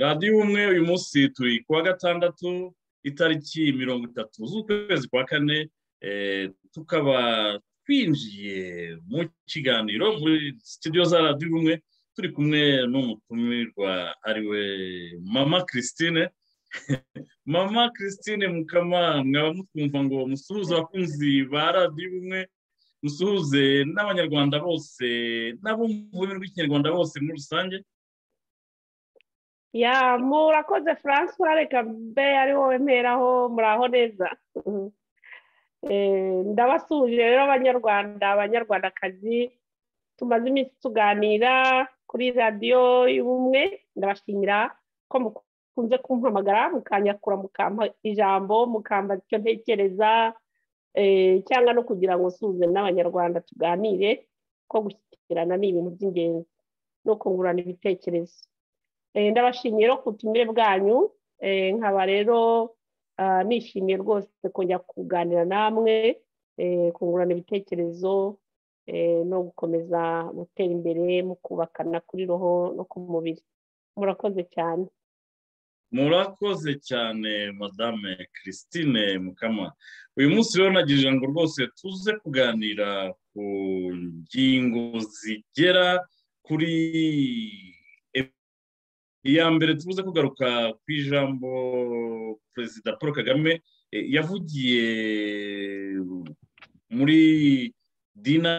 radiyo umwe uyu munsi turi kuwa gatandatu itariki mirongo itatu z'ukwezi kwa kane tukaba twinjiye mu kiganiro muri sitidiyo za radiyo umwe turi kumwe n'umutumirwa ariwe mama christine mama christine mukama mwaba mutwumva ngo musuhuze abakunzi ba radiyo umwe musuhuze n'abanyarwanda bose n'abo mu rurimi rw'ikinyarwanda bose muri rusange ya murakoze francois reka mbe ari wowe mperaho muraho neza ndabasuhuje rero abanyarwanda abanyarwandakazi tumaze iminsi tuganira kuri radiyo y'ubumwe ndabashimira ko mukunze kumpamagara mukanyakura mukampa ijambo mukambaza icyo ntekereza cyangwa no kugira ngo usuhuze n'abanyarwanda tuganire ko gushyikirana ni ibintu by'ingenzi no kungurana ibitekerezo ndabashimiye ku butumire bwanyu nkaba rero nishimiye rwose kujya kuganira namwe kungurana ibitekerezo no gukomeza gutera imbere mu kubakana kuri roho no ku mubiri murakoze cyane murakoze cyane madame christine mukama uyu munsi rero nagira ijambo rwose tuze kuganira ku ngingo zigera kuri iya mbere tubuze kugaruka ku ijambo perezida paul kagame yavugiye muri dina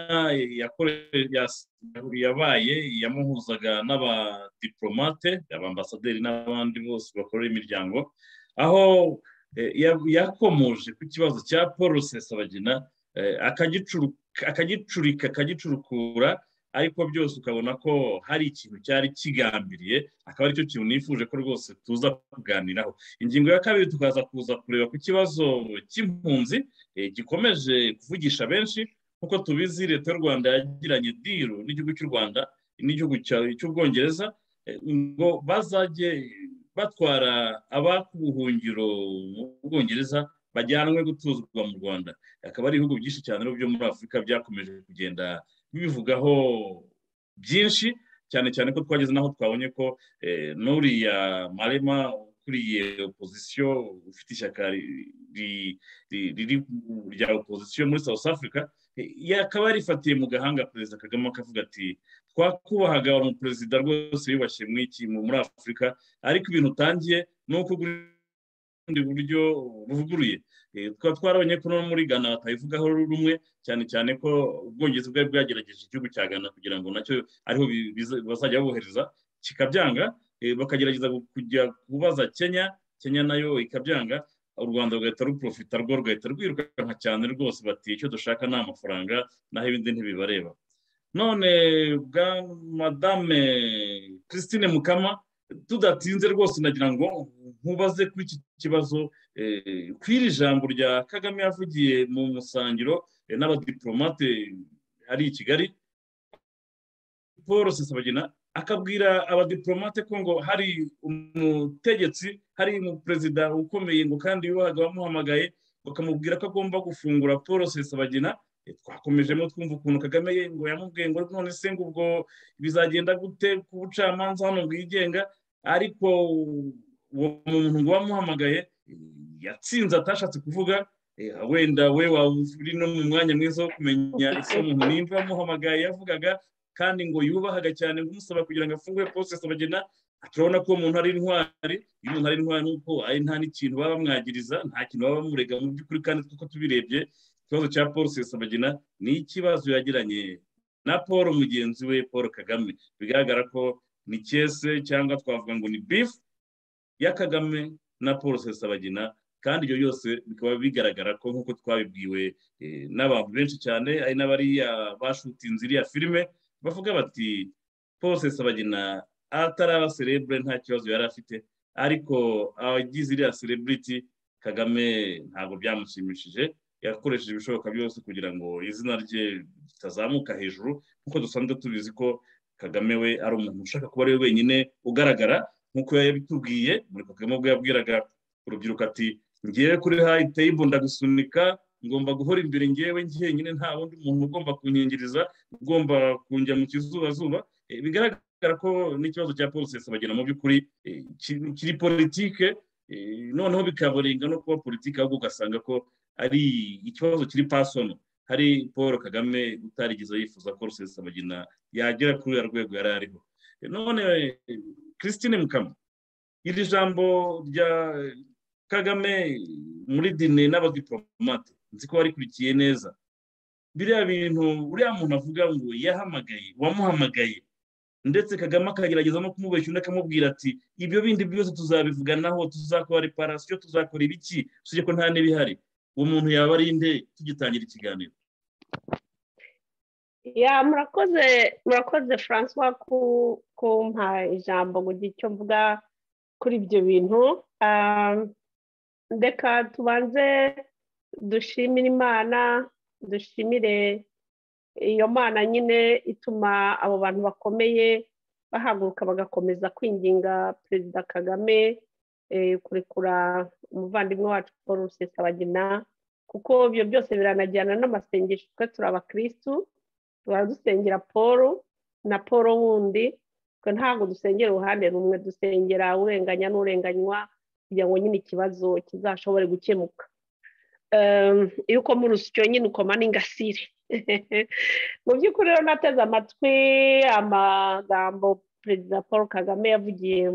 yabaye yamuhuzaga n'abadiporomate abambasaderi n'abandi bose bakorera imiryango aho yakomoje ku kibazo cya paul rusesabagina akagicurika akagicurukura ariko byose ukabona ko hari ikintu cyari kigambiriye akaba aricyo kintu nifuje ko rwose tuza kuganiraho ingingo ya kabiri tukaza kuza kureba ku kibazo cy'impunzi gikomeje kuvugisha benshi nk'uko tubizi leta y'u rwanda yagiranye diru n'igihugu cy'u rwanda n'igihugu cy'ubwongereza ngo bazajye batwara abakubuhungiro mu bwongereza bajyanwe gutuzwa mu rwanda akaba ari ibihugu byinshi cyane byo muri afurika byakomeje kugenda bivugaho byinshi cyane cyane ko twageze n'aho twabonye ko n'uriya marema ukuriye opozisiyo ufite ishyaka rya opozisiyo muri south africa akaba yarifatiye mu gahanga perezida kagame akavuga ati twakubahaga umuperezida rwose wiyubashye muri afurika ariko ibintu utangiye ni uko ubundi buryo buvuguruye twaba twarabonye ko no muri ghana batabivugaho rumwe cyane cyane ko ubwongereza bwari bwagerageje igihugu cya ghana kugira ngo nacyo ariho bazajya bohereza kikabyanga bakagerageza kujya kubaza kenya kenya nayo ikabyanga u rwanda rugahita ruprofita rwo rugahita rwirukanka cyane rwose bati icyo dushaka ni amafaranga naho ibindi ntibibareba none bwa madame christine mukama tudatinze rwose nagira ngo nkubaze kuri iki kibazo kuri iri jambo rya kagame yavugiye mu musangiro n'abadiporomate ari i kigali paul rusesabagina akabwira abadiporomate ko ngo hari umutegetsi hari umuperezida ukomeye ngo kandi yubahaga wamuhamagaye bakamubwira ko agomba gufungura paul rusesabagina twakomejemo twumva ukuntu kagame ngo yamubwiye ngo none se ngo ubwo bizagenda gute ku bucamanza hano bwigenga ariko uwo muntu ngo wamuhamagaye yatsinze atashatse kuvuga wenda we waba uri no mu mwanya mwiza wo kumenya ese umuntu nimba wamuhamagaye yavugaga kandi ngo yubahaga cyane umusaba kugira ngo afungure posesi abagena turabona ko uwo muntu ari intwari iyo umuntu ari intwari ni uko nta n'ikintu baba bamwagiriza nta kintu baba bamurega mu by'ukuri kandi kuko tubirebye ikibazo cya paul rusesabagina ni ikibazo yagiranye na paul mugenzi we paul kagame bigaragara ko ni kese cyangwa twavuga ngo ni bifu ya kagame na paul rusesabagina kandi ibyo byose bikaba bigaragara ko nk'uko twabibwiwe n'abantu benshi cyane ari n'abariya bashutinze iriya filime bavuga bati paul rusesabagina atari abaserebure nta kibazo yari afite ariko abagize iriya sereburiti kagame ntabwo byamushimishije yakoresheje ibishoboka byose kugira ngo izina rye ritazamuka hejuru nk'uko dusanzwe tubizi ko kagame we ari umuntu ushaka kuba ari we wenyine ugaragara nk'uko yabitubwiye muri kagame ubwo yabwiraga urubyiruko ati ngewe kuri hayite ndagusunika ngomba guhora imbere ngewe njyenyine nta wundi muntu ugomba kunkingiriza ugomba kunjya mu kizubazuba bigaragara bigaragara ko n'ikibazo cya paul bagena mu by'ukuri kiri politike noneho bikaburenga no kuba politike ahubwo ugasanga ko ari ikibazo kiri pasono hari paul kagame utarigeze yifuza ko rusesabagina yagera kuri uriya rwego yari ariho none christine mukama iri jambo rya kagame muri dine n'abadiporomate nzi ko warikurikiye neza biriya bintu uriya muntu avuga ngo yahamagaye wamuhamagaye ndetse kagame akagerageza no kumubeshya undi akamubwira ati ibyo bindi byose tuzabivuganaho tuzakora reparasiyo tuzakora ibiki usibye ko nta n'ibihari uwo muntu yaba ari nde tugitangira ikiganiro ya murakoze murakoze francois kumpa ijambo mu gihe icyo mvuga kuri ibyo bintu reka tubanze dushimire imana dushimire iyo mana nyine ituma abo bantu bakomeye bahaguruka bagakomeza kwinginga perezida kagame kurekura umuvandimwe wacu paul rusesabagina kuko ibyo byose biranajyana n'amasengesho twe turi abakirisitu tuba dusengera paul na paul wundi twe ntabwo dusengera uruhande rumwe dusengera urenganya n'urenganywa kugira ngo nyine ikibazo kizashobore gukemuka yuko muri urusyo nyine ukoma n'ingasire mu by'ukuri rero nateze amatwi amagambo perezida paul kagame yavugiye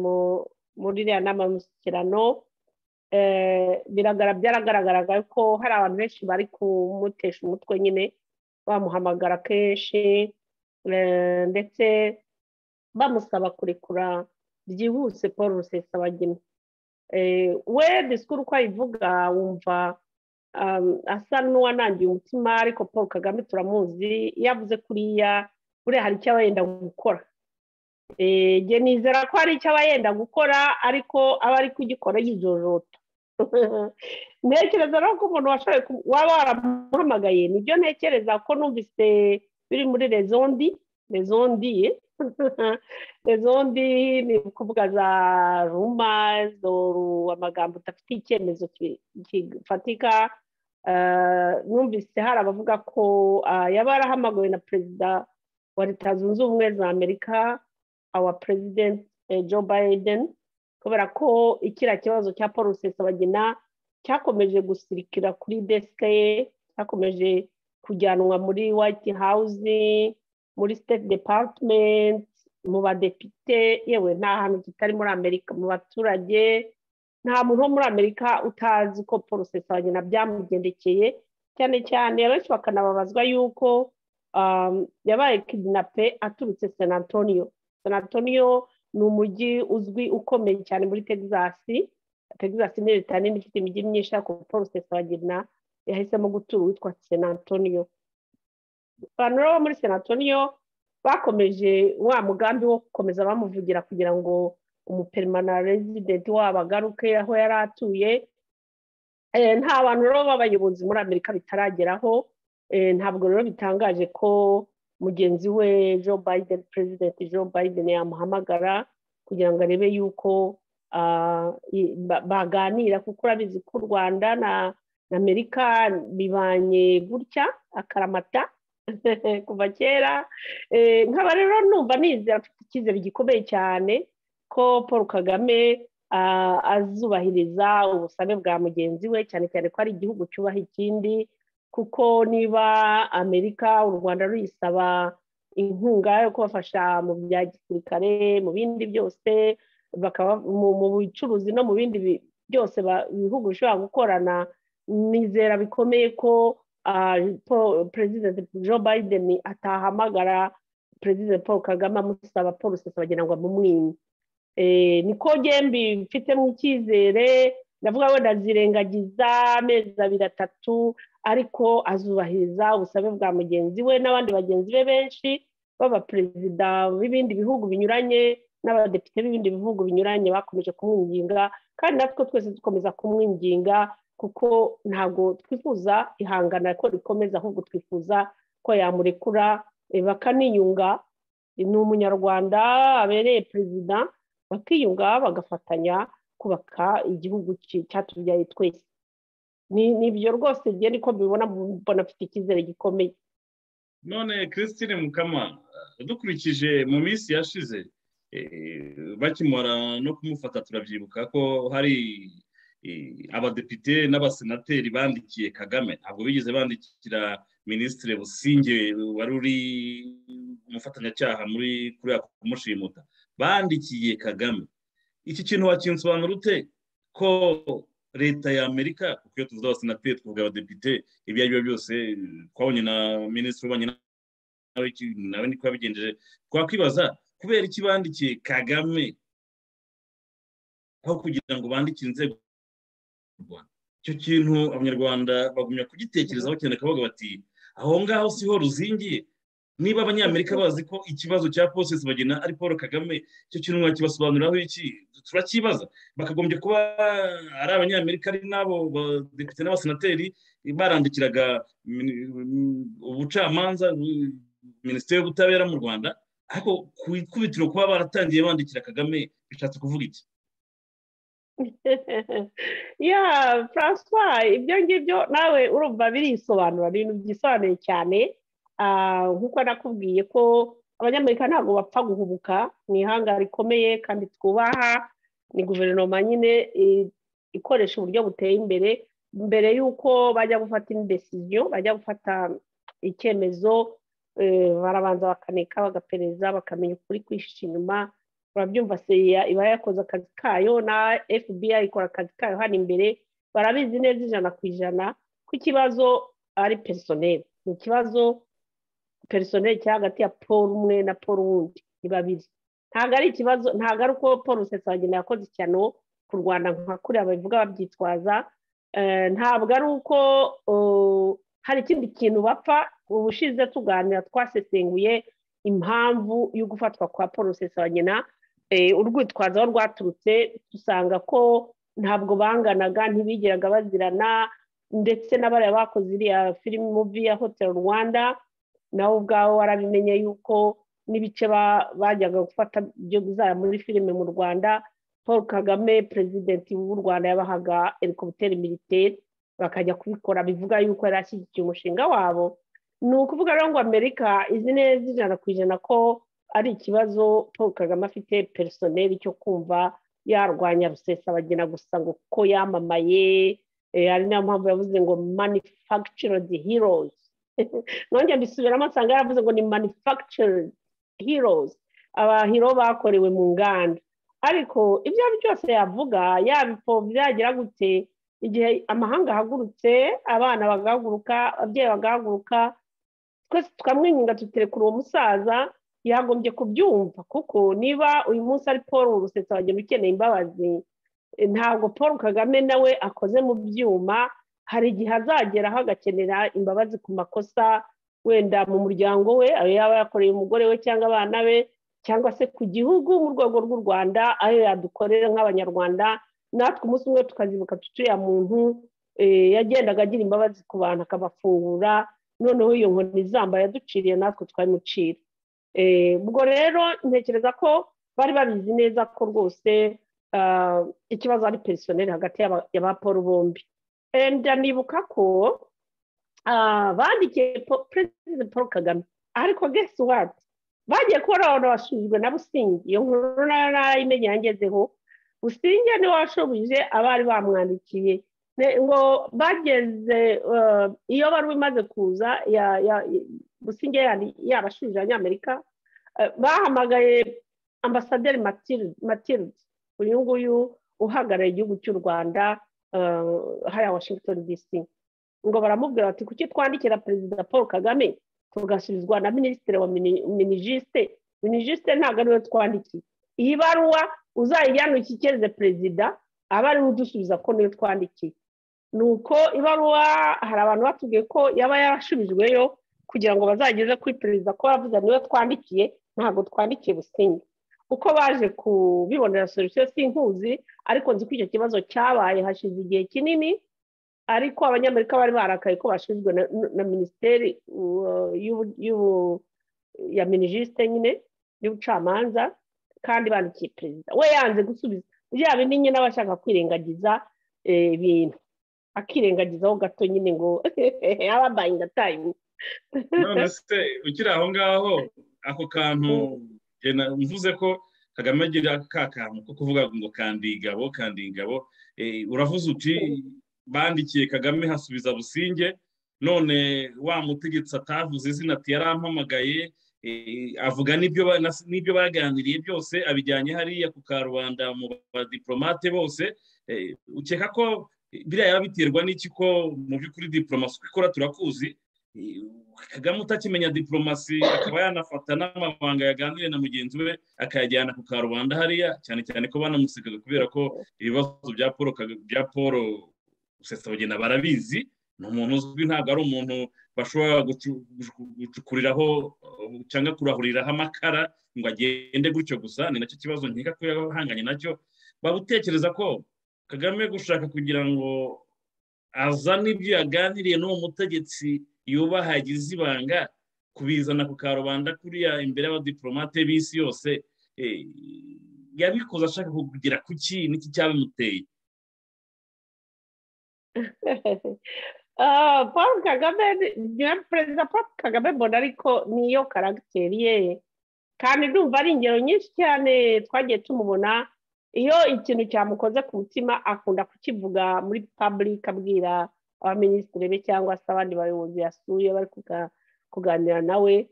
muri iriya nama y'umushyikirano byaragaragaraga ko hari abantu benshi bari kumutesha umutwe nyine bamuhamagara kenshi ndetse bamusaba kurekura byihuse paul rusesabagina we disikuru uko ayivuga wumva asa n'uwanangiye umutima ariko paul kagame turamuzi iyo avuze kuriya buriya hari icyo aba yenda gukora njye nizera ko hari icyo aba yenda gukora ariko aba ari kugikora yijojota ntekereza rero ko umuntu washoboye waba waramuhamagaye nibyo ntekereza ko numvise biri muri rezondi rezondi ye rezondi ni ukuvuga za ruma amagambo udafite icyemezo gifatika numvise hari abavuga ko yaba yarahamagawe na perezida wa leta zunze ubumwe za amerika awa perezidenti joe biden kubera ko ikiriya kibazo cya paul rusesabagina cyakomeje gusirikira kuri desike ye cyakomeje kujyanwa muri white house muri state department mu badepite yewe nta hantu kitari muri amerika mu baturage nta muntu wo muri amerika utazi ko paul rusesabagina byamugendekeye cyane cyane abenshi bakanababazwa yuko yabaye kidinape aturutse san antonio san antonio ni umujyi uzwi ukomeye cyane muri texas texas ni leta nini ifite imijyi myinshi ariko paul rusesabagina yahisemo gutura uwitwa san antonio abantu bo muri san antonio bakomeje wa mugambi wo gukomeza bamuvugira kugira ngo umuperimana rezidenti wabo agaruke aho yari atuye nta bantu rero b'abayobozi muri amerika bitarageraho ntabwo rero bitangaje ko mugenzi we joe biden perezidenti joe biden yamuhamagara kugira ngo arebe yuko baganira kuko urabizi ko u rwanda na amerika bibanye gutya akaramata kuva kera nkaba rero numva nizera afite icyizere gikomeye cyane ko paul kagame azubahiriza ubusabe bwa mugenzi we cyane cyane ko ari igihugu cyubaha ikindi kuko niba amerika u rwanda ruyisaba inkunga yo kubafasha mu bya gisirikare mu bindi byose mu bucuruzi no mu bindi byose ibihugu bishobora gukorana nizera bikomeye ko perezida joe biden atahamagara perezida paul kagame amusaba paul rusesabagina ngo amumwime niko gembi mfitemo icyizere ndavuga wenda azirengagiza amezi abiri atatu ariko azubahiriza ubusabe bwa mugenzi we n'abandi bagenzi be benshi b'abaperezida b'ibindi bihugu binyuranye n'abadepite b'ibindi bihugu binyuranye bakomeje kumwinginga kandi natwe twese dukomeza kumwinginga kuko ntabwo twifuza ihangana ko rikomeza ahubwo twifuza ko yamurekura bakaniyunga ni umunyarwanda abereye perezida bakiyunga bagafatanya kubaka igihugu cyatubyaye twese ni ibyo rwose niko mbibona mbona afite icyizere gikomeye none christine mukama dukurikije mu minsi yashize bakimara no kumufata turabyibuka ko hari abadepite n'abasenateri bandikiye kagame ntabwo bigeze bandikira minisitiri businge wari uri umufatanyacyaha muri kuriya kumushimuta bandikiye kagame iki kintu wakinsobanura ute ko leta y'amerika kuko iyo tuzi abasenateri tuvuga abadepite ibyo ari byo byose twabonye na minisitiri ubanye nawe niko yabigenjeje twakwibaza kubera iki bandikiye kagame aho kugira ngo bandikire inzego icyo kintu abanyarwanda bagumya kugitekerezaho cyane akavuga bati aho ngaho siho ruzingiye niba abanyamerika bazi ko ikibazo cya posesi bagena ari paul kagame icyo kintu mwakibasobanuriraho iki turakibaza bakagombye kuba ari abanyamerika ari n'abo badepite n'abasenateri barandikiraga ubucamanza minisiteri y'ubutabera mu rwanda ariko ku ikubitiro kuba baratangiye bandikira kagame bishatse kuvuga iki ya francois ibyo ngibyo nawe urumva birisobanura ni ibintu byisobanuye cyane nk'uko nakubwiye ko abanyamerika ntabwo bapfa guhubuka ni ihanga rikomeye kandi twubaha ni guverinoma nyine ikoresha uburyo buteye imbere mbere y'uko bajya gufata indesiziyo bajya gufata icyemezo barabanza bakanika bagapereza bakamenya ukuri kwihishe inyuma urabyumva seya iba yakoze akazi kayo na fbi ikora akazi kayo hano imbere barabizi neza ijana ku ijana ko ikibazo ari perisoneri ni ikibazo perisoneri kiri hagati ya paul umwe na paul wundi ni babiri ntabwo ari ikibazo ntabwo ari uko paul rusesabagina yakoze icyano ku rwanda nka kuriya babivuga babyitwaza ntabwo ari uko hari ikindi kintu bapfa ubushize tuganira twasesenguye impamvu yo gufatwa kwa paul rusesabagina urwitwazo aho rwaturutse dusanga ko ntabwo banganaga ntibigeraga bazirana ndetse n'abariya bakoze iriya filime mubi ya hotel rwanda nawe ubwawe warabimenye yuko n'ibice bajyaga gufata ibyo bizara muri filime mu rwanda paul kagame perezidenti w'u rwanda yabahaga helikopiteri militeri bakajya kubikora bivuga yuko yari ashyigikiye umushinga wabo ni ukuvuga rero ngo amerika izi neza ijana ku ijana ko ari ikibazo paul kagame afite perisoneri cyo kumva yarwanya rusesabagina gusa ngo kuko yamamaye hari niyo mpamvu yavuze ngo manifakicirodi hirozi nongera mbisubiramo nsanga yaravuze ngo ni manifakicirodi hirozi abahiro bakorewe mu nganda ariko ibyo ari byose yavuga yabipfo byagira gute igihe amahanga ahagurutse abana bagahaguruka ababyeyi bagahaguruka twese tukamwenyura tuterekura uwo musaza yagombye kubyumva kuko niba uyu munsi ari paul rusetsa bagenda ukeneye imbabazi ntabwo paul kagame nawe akoze mu byuma hari igihe azagera aho agakenera imbabazi ku makosa wenda mu muryango we ayo yaba yakoreye umugore we cyangwa abana be cyangwa se ku gihugu mu rwego rw'u rwanda ayo yadukorera nk'abanyarwanda natwe umunsi umwe tukazibuka tuturiya muntu yagendaga agira imbabazi ku bantu akabafungura noneho iyo nkoni izamba yaduciriye natwe twayimucira ubwo rero ntekereza ko bari babizi neza ko rwose ikibazo ari perisoneri hagati ya ba paul bombi ndanibuka ko bandikiye perezida paul kagame ariko gesi wadi bagiye kubona abantu bashinzwe na busingi iyo nkuru nayo nayimenye yangezeho businge niwe washubije abari bamwandikiye ngo bageze iyo bari bimaze kuza businge yabashubije abanyamerika bahamagaye ambasaderi matilde uyu nguyu uhagarariye igihugu cy'u rwanda hariya washington dc ngo baramubwira bati kuki twandikira perezida paul kagame tugasubizwa na minisitiri wa minijisite minijisite ntabwo ariwe twandikiye iyi baruwa uzayijyana ukikeze perezida aba ariwe udusubiza ko niyo twandikiye ni uko ibaruwa hari abantu batubwiye ko yaba yarashubijweyo kugira ngo bazageze kuri perezida ko bavuze niwe twandikiye ntabwo twandikiye businge uko baje kubibonera solisiyo sinkuzi ariko nzi ko icyo kibazo cyabaye hashize igihe kinini ariko abanyamerika bari barakaye ko bashinzwe na minisiteri ya minijisite nyine y'ubucamanza kandi bandikiye perezida we yanze gusubiza bya bindi nyine aba ashaka kwirengagiza ibintu akirengagizaho gato nyine ngo aba bayinga tayimu none se ukiri aho ngaho ako kantu mvuze ko kagame agira ka kantu ko kuvuga ngo kandi ingabo kandi ingabo uravuze uti bandikiye kagame hasubiza businge none wa mutegetsi atavuze izina ati yarampamagaye avuga n'ibyo baganiriye byose abijyanye hariya ku karubanda mu badiporomate bose ukeka ko biriya yaba biterwa n'iki ko mu by'ukuri diporomasi uko ikora turakuzi kagame utakimenya diporomasi akaba yanafata n'amabanga yaganiriye na mugenzi we akayajyana ku karubanda hariya cyane cyane ko banamusekaga kubera ko ibibazo bya paul bya paul rusesabagina barabizi ni umuntu uzwi ntabwo ari umuntu bashobora gucukuriraho cyangwa kurahuriraho amakara ngo agende gutyo gusa ni nacyo kibazo nkeka ko yahanganye nacyo babutekereza ko kagame gushaka kugira ngo azane ibyo yaganiriye n'uwo mutegetsi yubaha yagize ibanga kubizana ku karubanda kuriya imbere y'abadiporomate b'isi yose yabikoze ashaka kugira ku ki n'iki cyabimuteye paul kagame perezida paul kagame mbona ariko niyo karagiteri ye kandi ndumva ari ingero nyinshi cyane twagiye tumubona iyo ikintu cyamukoze ku mutima akunda kukivuga muri paburike abwira abaminisitiri be cyangwa se abandi bayobozi yasuye bari kuganira nawe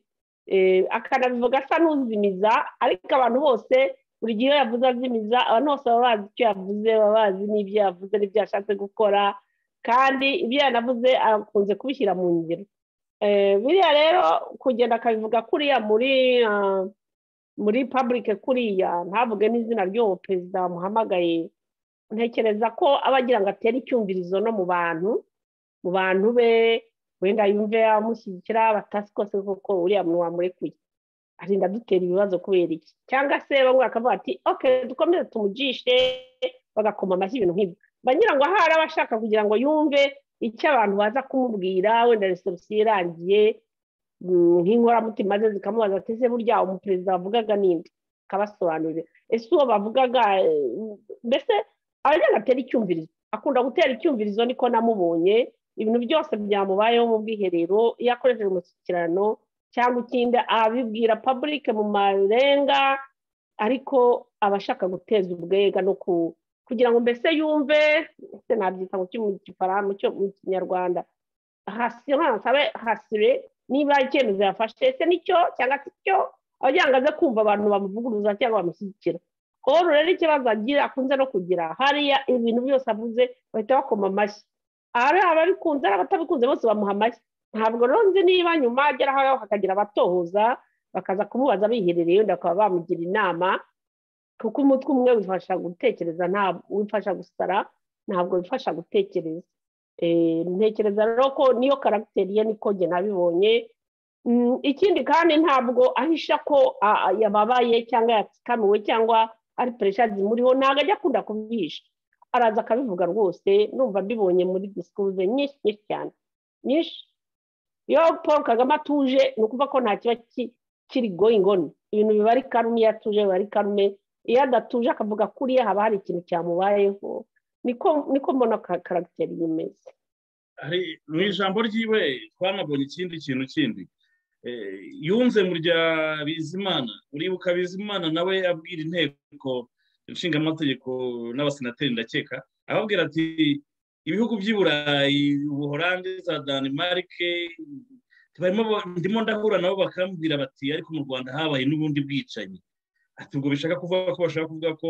akanabivuga asa n'uzimiza ariko abantu bose buri gihe iyo yavuze azimiza abantu bose baba bazi icyo yavuze baba bazi n'ibyo yavuze n'ibyo yashatse gukora kandi ibyo yanavuze akunze kubishyira mu ngiro biriya rero kugenda akabivuga kuriya muri muri paburike kuriya ntavuge n'izina ry'uwo perezida wamuhamagaye ntekereza ko aba agira ngo atere icyumvirizo no mu bantu mu bantu be wenda yumve amushyigikira batasi kose kuko uriya muntu wamurekuye arinda dutera ibibazo kubera iki cyangwa se bamwe bakavuga ati oke dukomeze tumugishe bagakoma amashyi ibintu nk'ibyo banyira ngo ahari aba ashaka kugira ngo yumve icyo abantu baza kumubwira wenda resebusiyo irangiye nk'inkoramutima ze zikamubaza ati se burya umuperezida wavugaga ninde akabasobanurira ese uwo bavugaga mbese abajyana atera icyumvirizo akunda gutera icyumvirizo niko namubonye ibintu byose byamubayeho mu bwiherero iyo akoresheje umushyikirano cyangwa ikindi abibwira paburike mu marenga ariko aba ashaka guteza ubwega no kugira ngo mbese yumve se nabyita ngo mu kinyarwanda hasire niba icyemezo yafashe se nicyo cyangwa se icyo abagira ngo aze kumva abantu bamuvuguruza cyangwa bamushyigikira rero rero ikibazo agira akunze no kugira hariya ibintu byose avuze bahita bakoma amashyi ahari ababikunze n'abatabikunze bose bamuha amashyi ntabwo rero nzi niba nyuma agera aho hakagira abatohoza bakaza kumubaza biherereye wenda bakaba bamugira inama kuko umutwe umwe wifasha gutekereza wifasha gusara ntabwo wifasha gutekereza ntekereza rero ko niyo karagiteri ye niko njye nabibonye ikindi kandi ntabwo ahisha ko yababaye cyangwa yatsikamiwe cyangwa ari peresha zimuriho ntabwo ajya akunda kubihisha araza akabivuga rwose numva mbibonye muri disikuruze nyinshi nyinshi cyane nyinshi iyo paul kagame atuje ni ukuvuga ko nta kiba kiri goyingoni ibintu biba ari karume iyo atuje biba ari karume iyo adatuje akavuga kuriya haba hari ikintu cyamubayeho niko mbona karagiteri imeze mu ijambo ryiwe twanabonye ikindi kintu kindi yunze mu rya bizimana uribuka bizimana nawe abwira inteko ishingamategeko n'abasenateri ndakeka ababwira ati ibihugu by'i burayi ubuhorande za danimarike ndimo ndahura nabo bakambwira bati ariko mu rwanda habaye n'ubundi bwicanyi ati ubwo bishaka kuvuga ko bashaka kuvuga ko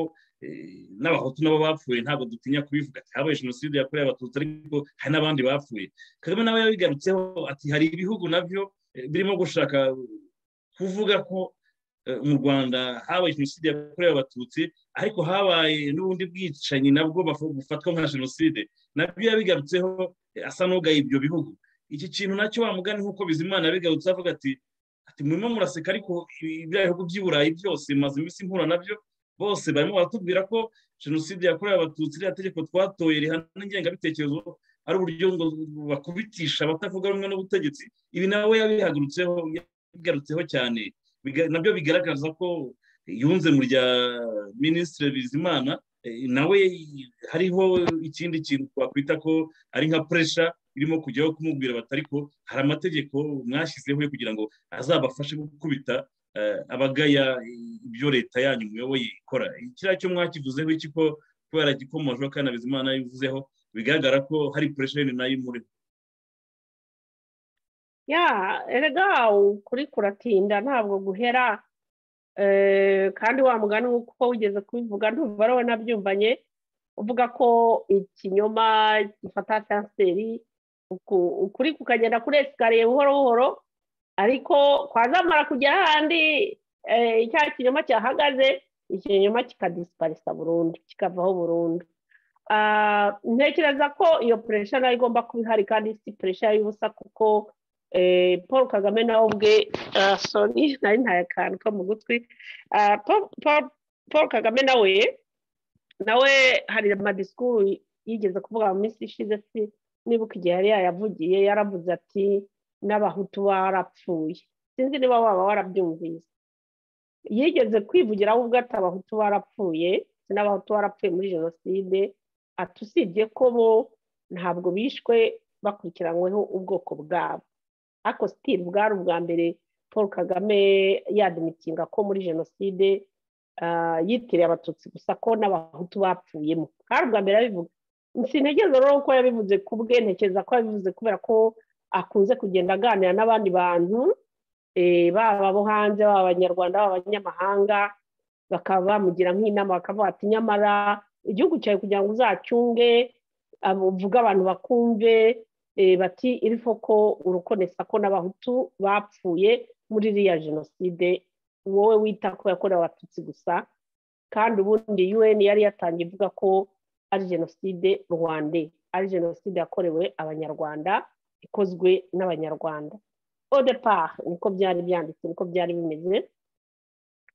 n'abahutu nabo bapfuye ntabwo dutinya kubivuga ati habaye jenoside yakorewe abatutsi ariko hari n'abandi bapfuye kagame nawe yabigarutseho ati hari ibihugu nabyo birimo gushaka kuvuga ko mu rwanda habaye jenoside yakorewe abatutsi ariko habaye n'ubundi bwicanyi nabwo bufatwa nka jenoside nabyo yabigarutseho asa n'ugaye ibyo bihugu iki kintu nacyo wamugana nk'uko bizimana yabigarutse avuga ati ati murimo muraseka ariko biriya bihugu by'i burayi byose maze iminsi mpura nabyo bose barimo baratubwira ko jenoside yakorewe abatutsi iriya tegeko twatoye rihana ingengabitekerezo ari uburyo ngo bakubitisha abatavuga rumwe n'ubutegetsi ibi nawe yabihagurutseho yabigarutseho cyane nabyo bigaragaza ko yunze mu rya minisitiri bizimana nawe hariho ikindi kintu twakwita ko ari nka puresha irimo kujyaho kumubwira batari ko hari amategeko mwashyizeho kugira ngo azabafashe gukubita abagaya ibyo leta yanyu muyoboye ikora kiriya cyo mwakivuzeho iki ko kubera gikomojeho kandi abizimana yivuzeho bigaragara ko hari puresheni nayo imuriho ya erega ukuri kuratinda ntabwo guhera kandi wa mugani uko wigeze kubivuga ntumva wowe nabyumvanye uvuga ko ikinyoma gifata kanseri ukuri kukagenda kuri esikariye buhoro buhoro ariko kwazamara kujya ahandi icya kinyoma cyahagaze ikinyoma kikadisiparisa burundu kikavaho burundu ntekereza ko iyo puresha nayo igomba kuba ihari kandi si puresha y'ubusa kuko paul kagame nawe ubwe soni nari ntaye akantu ko mu gutwi paul kagame nawe nawe hari amadisikuru yigeze kuvuga mu minsi ishize si nibuka igihe yari yayavugiye yaravuze ati n'abahutu barapfuye sinzi niba waba warabyumvise yigeze kwivugira we ubwo ati abahutu barapfuye n'abahutu barapfuye muri jenoside ati usibye ko bo ntabwo bishwe bakurikiranyweho ubwoko bwabo ariko sitiri bwari ubwa mbere paul kagame yadimikinga ko muri jenoside yitiriye abatutsi gusa ko n'abahutu bapfuyemo bwari ubwa mbere abivuga sintekereza rero ko yabivuze ku bwe ntekereza ko yabivuze kubera ko akunze kugenda aganira n'abandi bantu baba abo hanze baba abanyarwanda baba abanyamahanga bakaba bamugira nk'inama bakavuga ati nyamara igihugu cyawe kugira ngo uzacyunge uvuge abantu bakumve bati irifo ko urukonesa ko n'abahutu bapfuye muri iriya jenoside wowe wita ko yakorewe abatutsi gusa kandi ubundi un yari yatangiye ivuga ko ari jenoside rwande ari jenoside yakorewe abanyarwanda ikozwe n'abanyarwanda odepa niko byari byanditse niko byari bimeze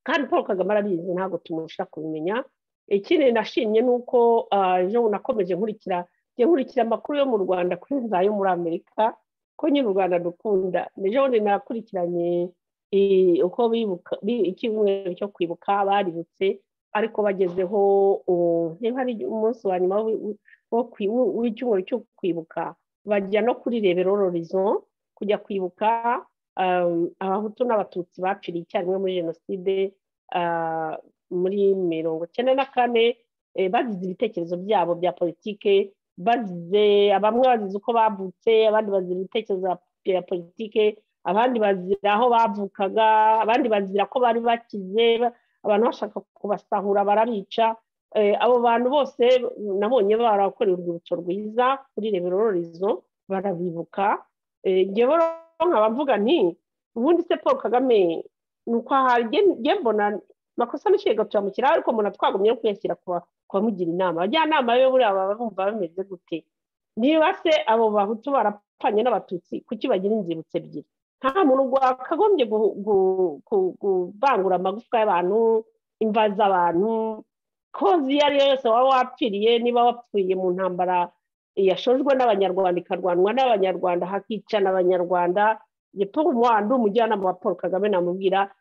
kandi paul kagame arabizi ntabwo tumurusha kubimenya ikindi nashimye ni uko ejo nakomeje nkurikira nkurikira amakuru yo mu rwanda kuri za yo muri amerika ko nyine u rwanda dukunda ejo bundi nakurikiranye uko icyumweru cyo kwibuka baributse ariko bagezeho niba ari umunsi wa nyuma w'icyumweru cyo kwibuka bajya no kuri reberororizo kujya kwibuka abahutu n'abatutsi bapfiriye icyarimwe muri jenoside muri mirongo icyenda na kane bazize ibitekerezo byabo bya politike bazize bamwe bazize uko bavutse abandi bazize ibitekerezo bya politike abandi bazira aho bavukaga abandi bazira ko bari bakize abantu bashaka kubasahura barabica abo bantu bose nabonye barakorera urwibutso rwiza kuri reberororizo barabibuka ngewe nkaba mvuga nti ubundi se paul kagame ni uko mbona makosa menshi tuyamukireho ariko mbona twagumye no kuyashyira ku bamugira inama abajyanama be buriya baba bumva bameze gute niba se abo bahutu barapfanye n'abatutsi kuki bagira inzibutso ebyiri nta muntu wakagombye kubangura amagufwa y'abantu imva z'abantu kozi iyo ari yo yose waba wapfiriye niba wapfiriye mu ntambara yashojwe n'abanyarwanda ikarwanwa n'abanyarwanda hakicana abanyarwanda paul muhanda umujyanama wa paul kagame namubwira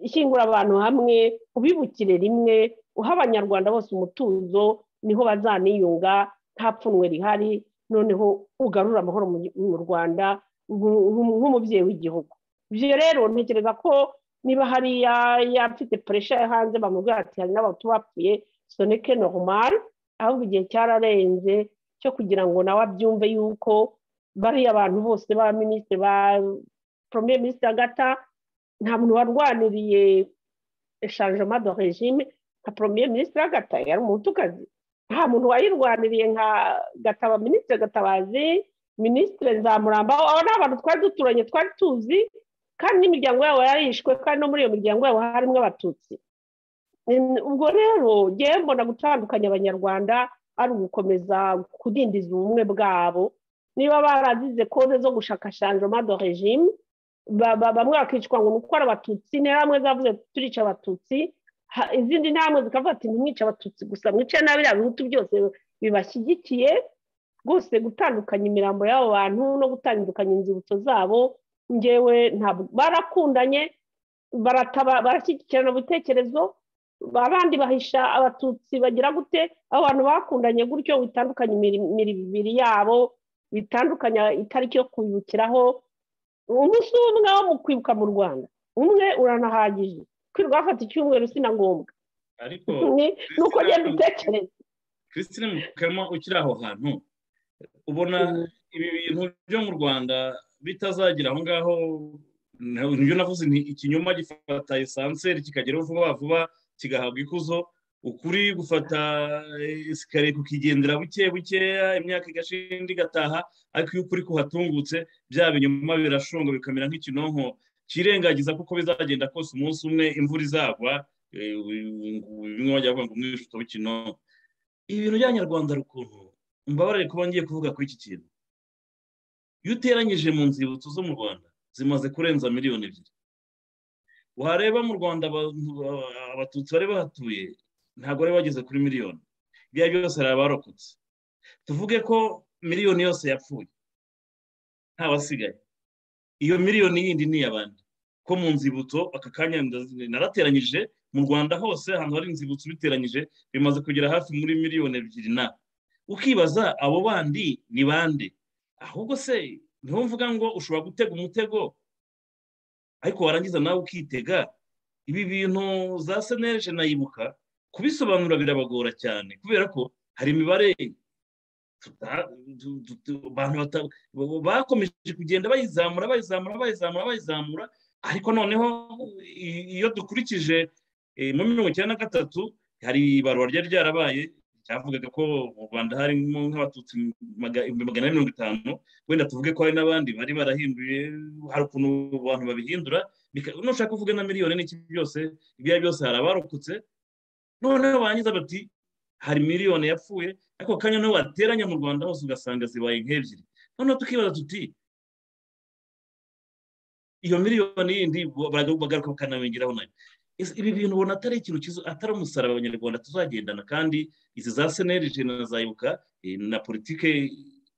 ishyingura abantu hamwe ubibukire rimwe uha abanyarwanda bose umutuzo niho bazaniyunga nta pfunwe rihari noneho ugarura amahoro mu rwanda nk'umubyeyi w'igihugu ibyo rero ntekereza ko niba hariya yafite puresha yo hanze bamubwira ati hari n'abantu bapfuye soneke noromari ahubwo igihe cyararenze cyo kugira ngo nawe abyumve yuko bariya abantu bose ba minisitiri ba poromiye minisitiri agata nta muntu warwaniriye eshanjoma do regime nka poromiye minisitiri agata yari umutukazi nta muntu wayirwaniriye nka gataba minisitiri gatabazi minisitiri nzamuramba abo ni abantu twari duturanye twari tuzi kandi n'imiryango yabo yarishwe kandi no muri iyo miryango yabo harimo abatutsi ubwo rero ngewe mbona gutandukanya abanyarwanda ari ugukomeza kudindiza ubumwe bwabo niba barazize kode zo gushaka shanjoma do regime bamwe bakicwa ngo gukora abatutsi intambwe zavuze turica abatutsi izindi ntambwe zikavuga ati ntimwice abatutsi gusa mwice nabi bihutu byose bibashyigikiye rwose gutandukanya imirambo y'abo bantu no gutandukanya inzibutso zabo ngewe ntabwo barakundanye barashyigikirana ibitekerezo abandi bahisha abatutsi bagira gute abo bantu bakundanye gutyo bitandukanye imibiri yabo bitandukanya itariki yo kwibukiraho umunsi umwe wo mu kwibuka mu rwanda umwe uranahagije kwirirwa bafata icyumweru sinangombwa ariko ni uko ugenda utekereza christine mukama ukiri aho hantu ubona ibi bintu byo mu rwanda bitazagira aho ngaho nibyo navuze ni ikinyoma gifata esanseri kikageraho vuba vuba kigahabwa ikuzo ukuri gufata esikariye kukigendera buke bukeya imyaka igashinda igataha ariko iyo ukuri kuhatungutse bya binyuma birashunga bikamera nk'ikinonko kirengagiza kuko bizagenda kose umunsi umwe imvura izagwa bimwe bajya bavuga ngo umwishuto w'ikinonko ibintu by'abanyarwanda rukuntu mbabarire kuba ngiye kuvuga kuri iki kintu iyo uteranyije mu nzibutso zo mu rwanda zimaze kurenza miliyoni ebyiri wareba mu rwanda abatutsi bari bahatuye ntabwo bari bageze kuri miliyoni ibyo byose hari abarokotse tuvuge ko miliyoni yose yapfuye nta basigaye iyo miliyoni yindi ni iy'abandi ko mu nzibutso aka kanya narateranyije mu rwanda hose ahantu hari inzibutso biteranyije bimaze kugera hafi muri miliyoni ebyiri na ukibaza abo bandi ni bande ahubwo se niho mvuga ngo ushobora gutega umutego ariko warangiza nawe ukitega ibi bintu za seneje nayibuka kubisobanura birabagora cyane kubera ko hari imibare bakomeje kugenda bayizamura bayizamura bayizamura bayizamura ariko noneho iyo dukurikije muri mirongo icyenda na gatatu hari ibarura ryari ryarabaye cyavugaga ko mu rwanda harimo nk'abatutsi ibihumbi magana ane mirongo itanu wenda tuvuge ko hari n'abandi bari barahinduye hari ukuntu abantu babihindura nushaka kuvuga na miliyoni n'iki byose ibyo ari byose hari abarokotse noneho barangiza bati hari miliyoni yapfuye ariko kanya niho wateranya mu rwanda hose ugasanga zibaye nk'ebyiri noneho tukibaza tuti iyo miliyoni yindi bagaruka bakanabengeraho nayo ibi bintu ubona atari ikintu cyiza atari umusaraba abanyarwanda tuzagendana kandi izi za senerije na za ibuka na politike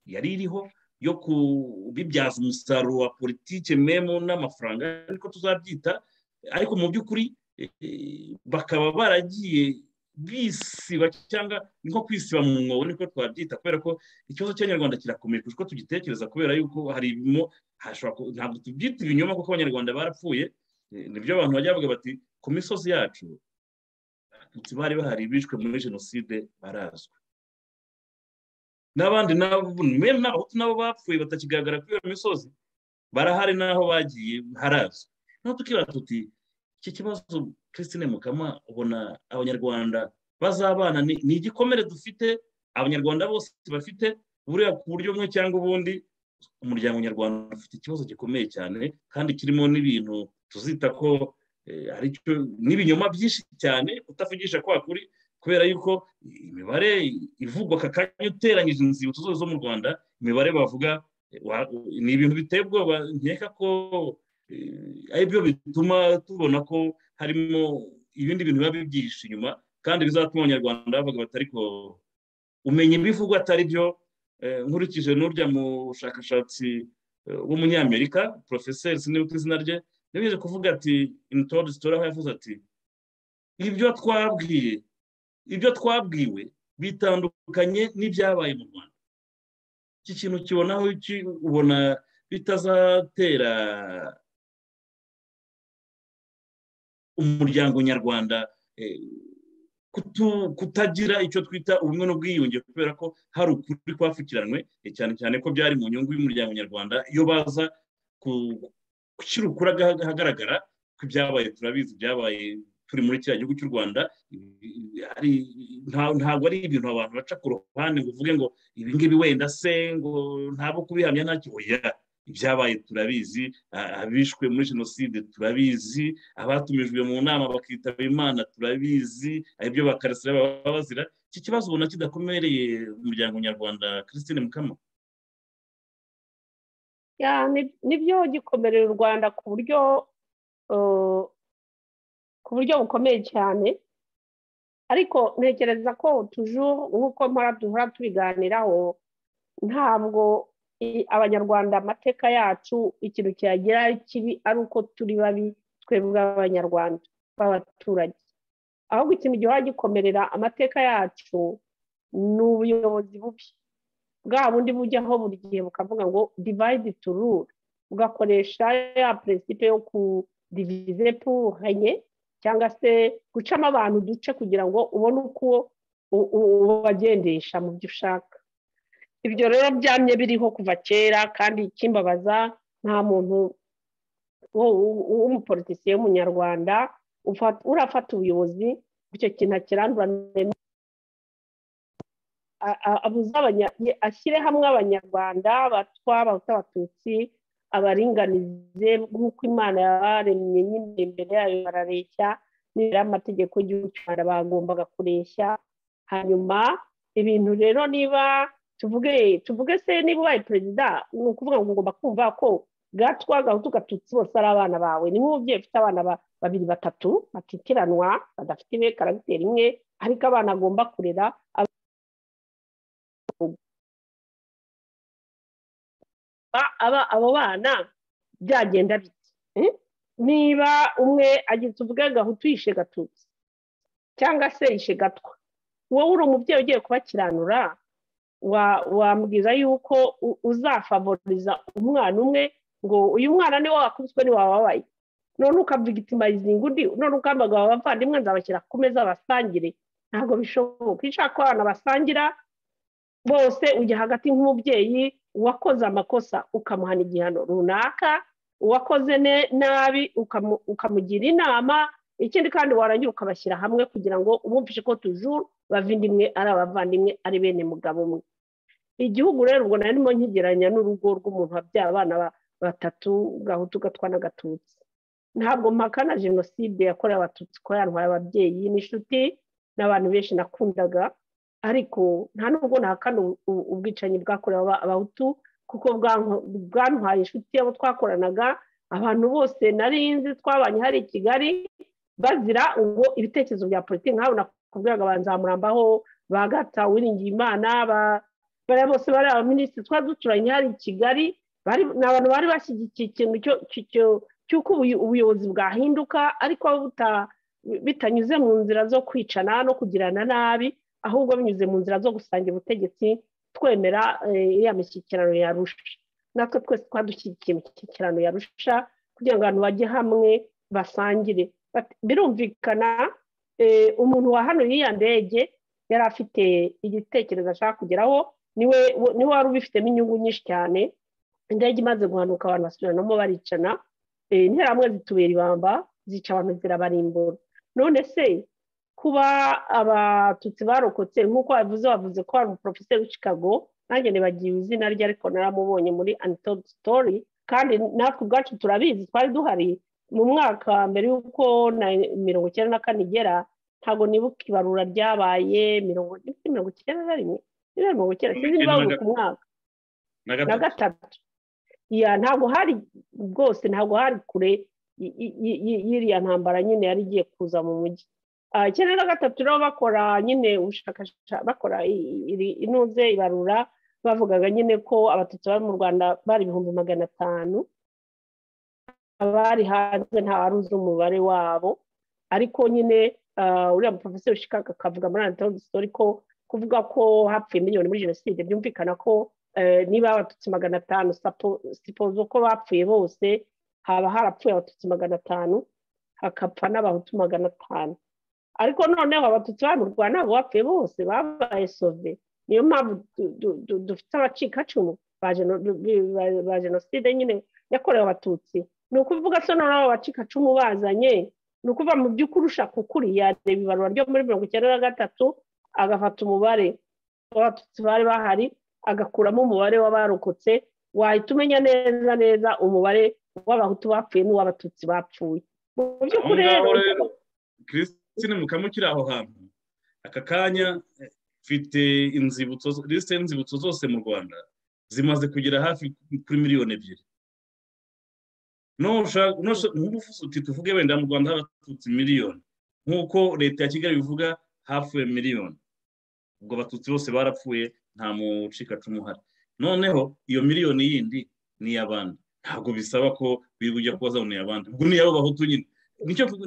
yari iriho yo kubibyaza umusaruro wa politike memo n'amafaranga ariko tuzabyita ariko mu by'ukuri bakaba baragiye bisiba cyangwa ni nko kwisiba mu mwobo niko twabyita kubera ko ikibazo cy'abanyarwanda kirakomeye kurusha uko tugitekereza kubera yuko harimo ntabwo tubyita ibinyoma kuko abanyarwanda barapfuye nibyo abantu bajya bavuga bati ku misozi yacu abatutsi bari bahari bishwe muri jenoside barazwi n'abandi n'abahutu n'abahutu nabo bapfuye batakigaragara kuri iyo misozi barahari n'aho bagiye harazwi naho tukibaza tuti iki kibazo christine mukama ubona abanyarwanda bazabana ni igikomere dufite abanyarwanda bose bafite buriya ku buryo bumwe cyangwa ubundi umuryango nyarwanda ufite ikibazo gikomeye cyane kandi kirimo n'ibintu tuzita ko n'ibinyoma byinshi cyane utavugisha kwa kuri kubera yuko imibare ivugwa aka kanya uteranyije inzibutso zose zo mu rwanda imibare bavuga ni ibintu biteye ubwoba nkeka ko ari byo bituma tubona ko harimo ibindi bintu biba bibyihishe inyuma kandi bizatuma abanyarwanda bavuga batari ko umenya ibivugwa atari byo nkurikije n'urya mushakashatsi w'umunyamerika porofeseri sinibuka izina rye yabize kuvuga ati initodi sitora aho yavuze ati ibyo twabwiye ibyo twabwiwe bitandukanye n'ibyabaye mu rwanda iki kintu kibonaho ubona bitazatera umuryango nyarwanda kutagira icyo twita ubumwe n'ubwiyunge kubera ko hari ukuri kwapfukiranywe cyane cyane ko byari mu nyungu y'umuryango nyarwanda iyo baza gushyira ukuri ahagaragara ko ibyabaye turabizi ibyabaye turi muri kiriya gihugu cy'u rwanda ntabwo ari ibintu abantu baca ku ruhande ngo uvuge ngo ibingibi wenda se ngo ntabo kubihamya ntacyo oya ibyabaye turabizi abishwe muri jenoside turabizi abatumijwe mu nama bakitaba imana turabizi aribyo bakarasira baba bazira iki kibazo ubona kidakomereye umuryango nyarwanda christine mukama nibyo gikomerera u rwanda ku buryo ku buryo bukomeye cyane ariko ntekereza ko tuje nk'uko mpora duhora tubiganiraho ntabwo abanyarwanda amateka yacu ikintu kiyagira kibi ari uko turi babi twebwe abanyarwanda b'abaturage ahubwo ikintu gihora gikomerera amateka yacu ni ubuyobozi bubi bwa bundi bujyaho buri gihe bukavuga ngo divide to rule bugakoresha ya perezida yo divize puranye cyangwa se gucamo abantu uduce kugira ngo ubone uko ubagendesha mu byo ushaka ibyo rero byamye biriho kuva kera kandi ikimbabaza nta muntu w'umupolitisiye w'umunyarwanda urafata ubuyobozi icyo kintu akirandura ashyire hamwe abanyarwanda abatwa abatutsi abaringanize nk'uko imana yabaremye nyine imbere yayo barareshya nibura amategeko y'igihugu cy'u rwanda bagombaga kureshya hanyuma ibintu rero niba tuvuge tuvuge se niba ubaye perezida ni ukuvuga ngo ugomba kumva ko gatwa gahutu gatutsi bose ari abana bawe ni nk'umubyeyi ufite abana babiri batatu batitiranwa badafite imwe karagiteri imwe ariko abana agomba kurera aba abo bana byagenda bite niba umwe agize uvuge gahutu yishe gatutsi cyangwa se yishe gatwa wowe uri umubyeyi ugiye kubakiranura wambwira yuko uzafavoriza umwana umwe ngo uyu mwana niwe wakubiswe ni wababaye none ukabigitimayizinga undi none ukambaga abavandimwe nzabashyira ku meza basangire ntabwo bishoboka iyo ushaka ko abana basangira bose ujya hagati nk'umubyeyi uwakoze amakosa ukamuhana igihano runaka uwakoze nabi ukamugira inama ikindi kandi warangira ukabashyira hamwe kugira ngo umwumvishe ko tujuru bavindimwe ari abavandimwe ari bene mugabo umwe igihugu rero ubwo narimo nkigereranya n'urugo rw'umuntu wabyaye abana batatu gahutu gatwa n'agatutsi ntabwo mpaka na jenoside yakorewe abatutsi ko yantwaye ababyeyi n'inshuti n'abantu benshi nakundaga ariko nta nubwo ntahakana ubwicanyi bwakorewe abahutu kuko bwantwaye inshuti abo twakoranaga abantu bose narinzi twabanye hari i kigali bazira ngo ibitekerezo bya politiki nk'aho nakubwiraga banzamurambaho ba gata wiringiye imana bariya bose bari abaminisitiri twari duturanye hari i kigali ni abantu bari bashyigikiye ikintu cy'uko ubuyobozi bwahinduka ariko bitanyuze mu nzira zo kwicana no kugirana nabi ahubwo binyuze mu nzira zo gusangira ubutegetsi twemera iriya mishyikirano yarusha natwe twese twadushyigikiye imishyikirano yarusha kugira ngo abantu bajye hamwe basangire birumvikana umuntu wa hano y'iya ndege yari afite igitekerezo ashaka kugeraho niwe niwe wari ubifitemo inyungu nyinshi cyane indege imaze guhanuka abantu basubiranamo baricana interahamwe zitubera ibamba zica abantu zirabarimbura none se kuba abatutsi barokotse nk'uko bavuze bavuze ko hari umuporofeseri w'ikikago nanjye nibagiwe izina rye ariko naramubonye muri anitodo sitori kandi natwe ubwacu turabizi twari duhari mu mwaka mbere y'uko na mirongo icyenda na kane igera ntabwo nibuka ibarura ryabaye mirongo icyenda na rimwe mirongo icyenda sinzi niba buri ku mwaka na gatatu ntabwo hari rwose ntabwo hari kure y'iriya ntambara nyine yari igiye kuza mu mujyi icyenda na gatatu rero bakora nyine ubushakashatsi bakora inuze ibarura bavugaga nyine ko abatutsi bari mu rwanda bari ibihumbi magana atanu abari hanze ntawaruzi umubare wabo ariko nyine uriya muporofeseri ushikaka akavuga muri anatoni sitori ko kuvuga ko hapfuye miliyoni muri jenoside byumvikana ko niba abatutsi magana atanu sipozo ko bapfuye bose haba harapfuye abatutsi magana atanu hakapfa n'abahutu magana atanu ariko noneho abatutsi bari mu rwanda ntabwo bapfuye bose babaye sove niyo mpamvu dufite abacikacumu ba jenoside nyine yakorewe abatutsi ni ukuvuga se noneho abacikacumu bazanye ni ukuva mu by'ukuri ushaka ukuri yareba ibarura ryo muri mirongo icyenda na gatatu agafata umubare w'abatutsi bari bahari agakuramo umubare w'abarokotse wahita umenya neza neza umubare w'abahutu bapfuye n'uw'abatutsi bapfuye mu by'ukuri rero ni mukamu ukiri aho hantu aka kanya mfite lisite y'inzibutso zose mu rwanda zimaze kugera hafi kuri miliyoni ebyiri nk'ubufuzi uti tuvuge wenda mu rwanda abatutsi miliyoni nk'uko leta ya kigali bivuga hafi ya miliyoni ubwo abatutsi bose barapfuye nta mucikacumu uhari noneho iyo miliyoni yindi ni iy'abandi ntabwo bisaba ko biri bujya kuba zabona iy'abandi ubwo ni iy'abo bahutu nyine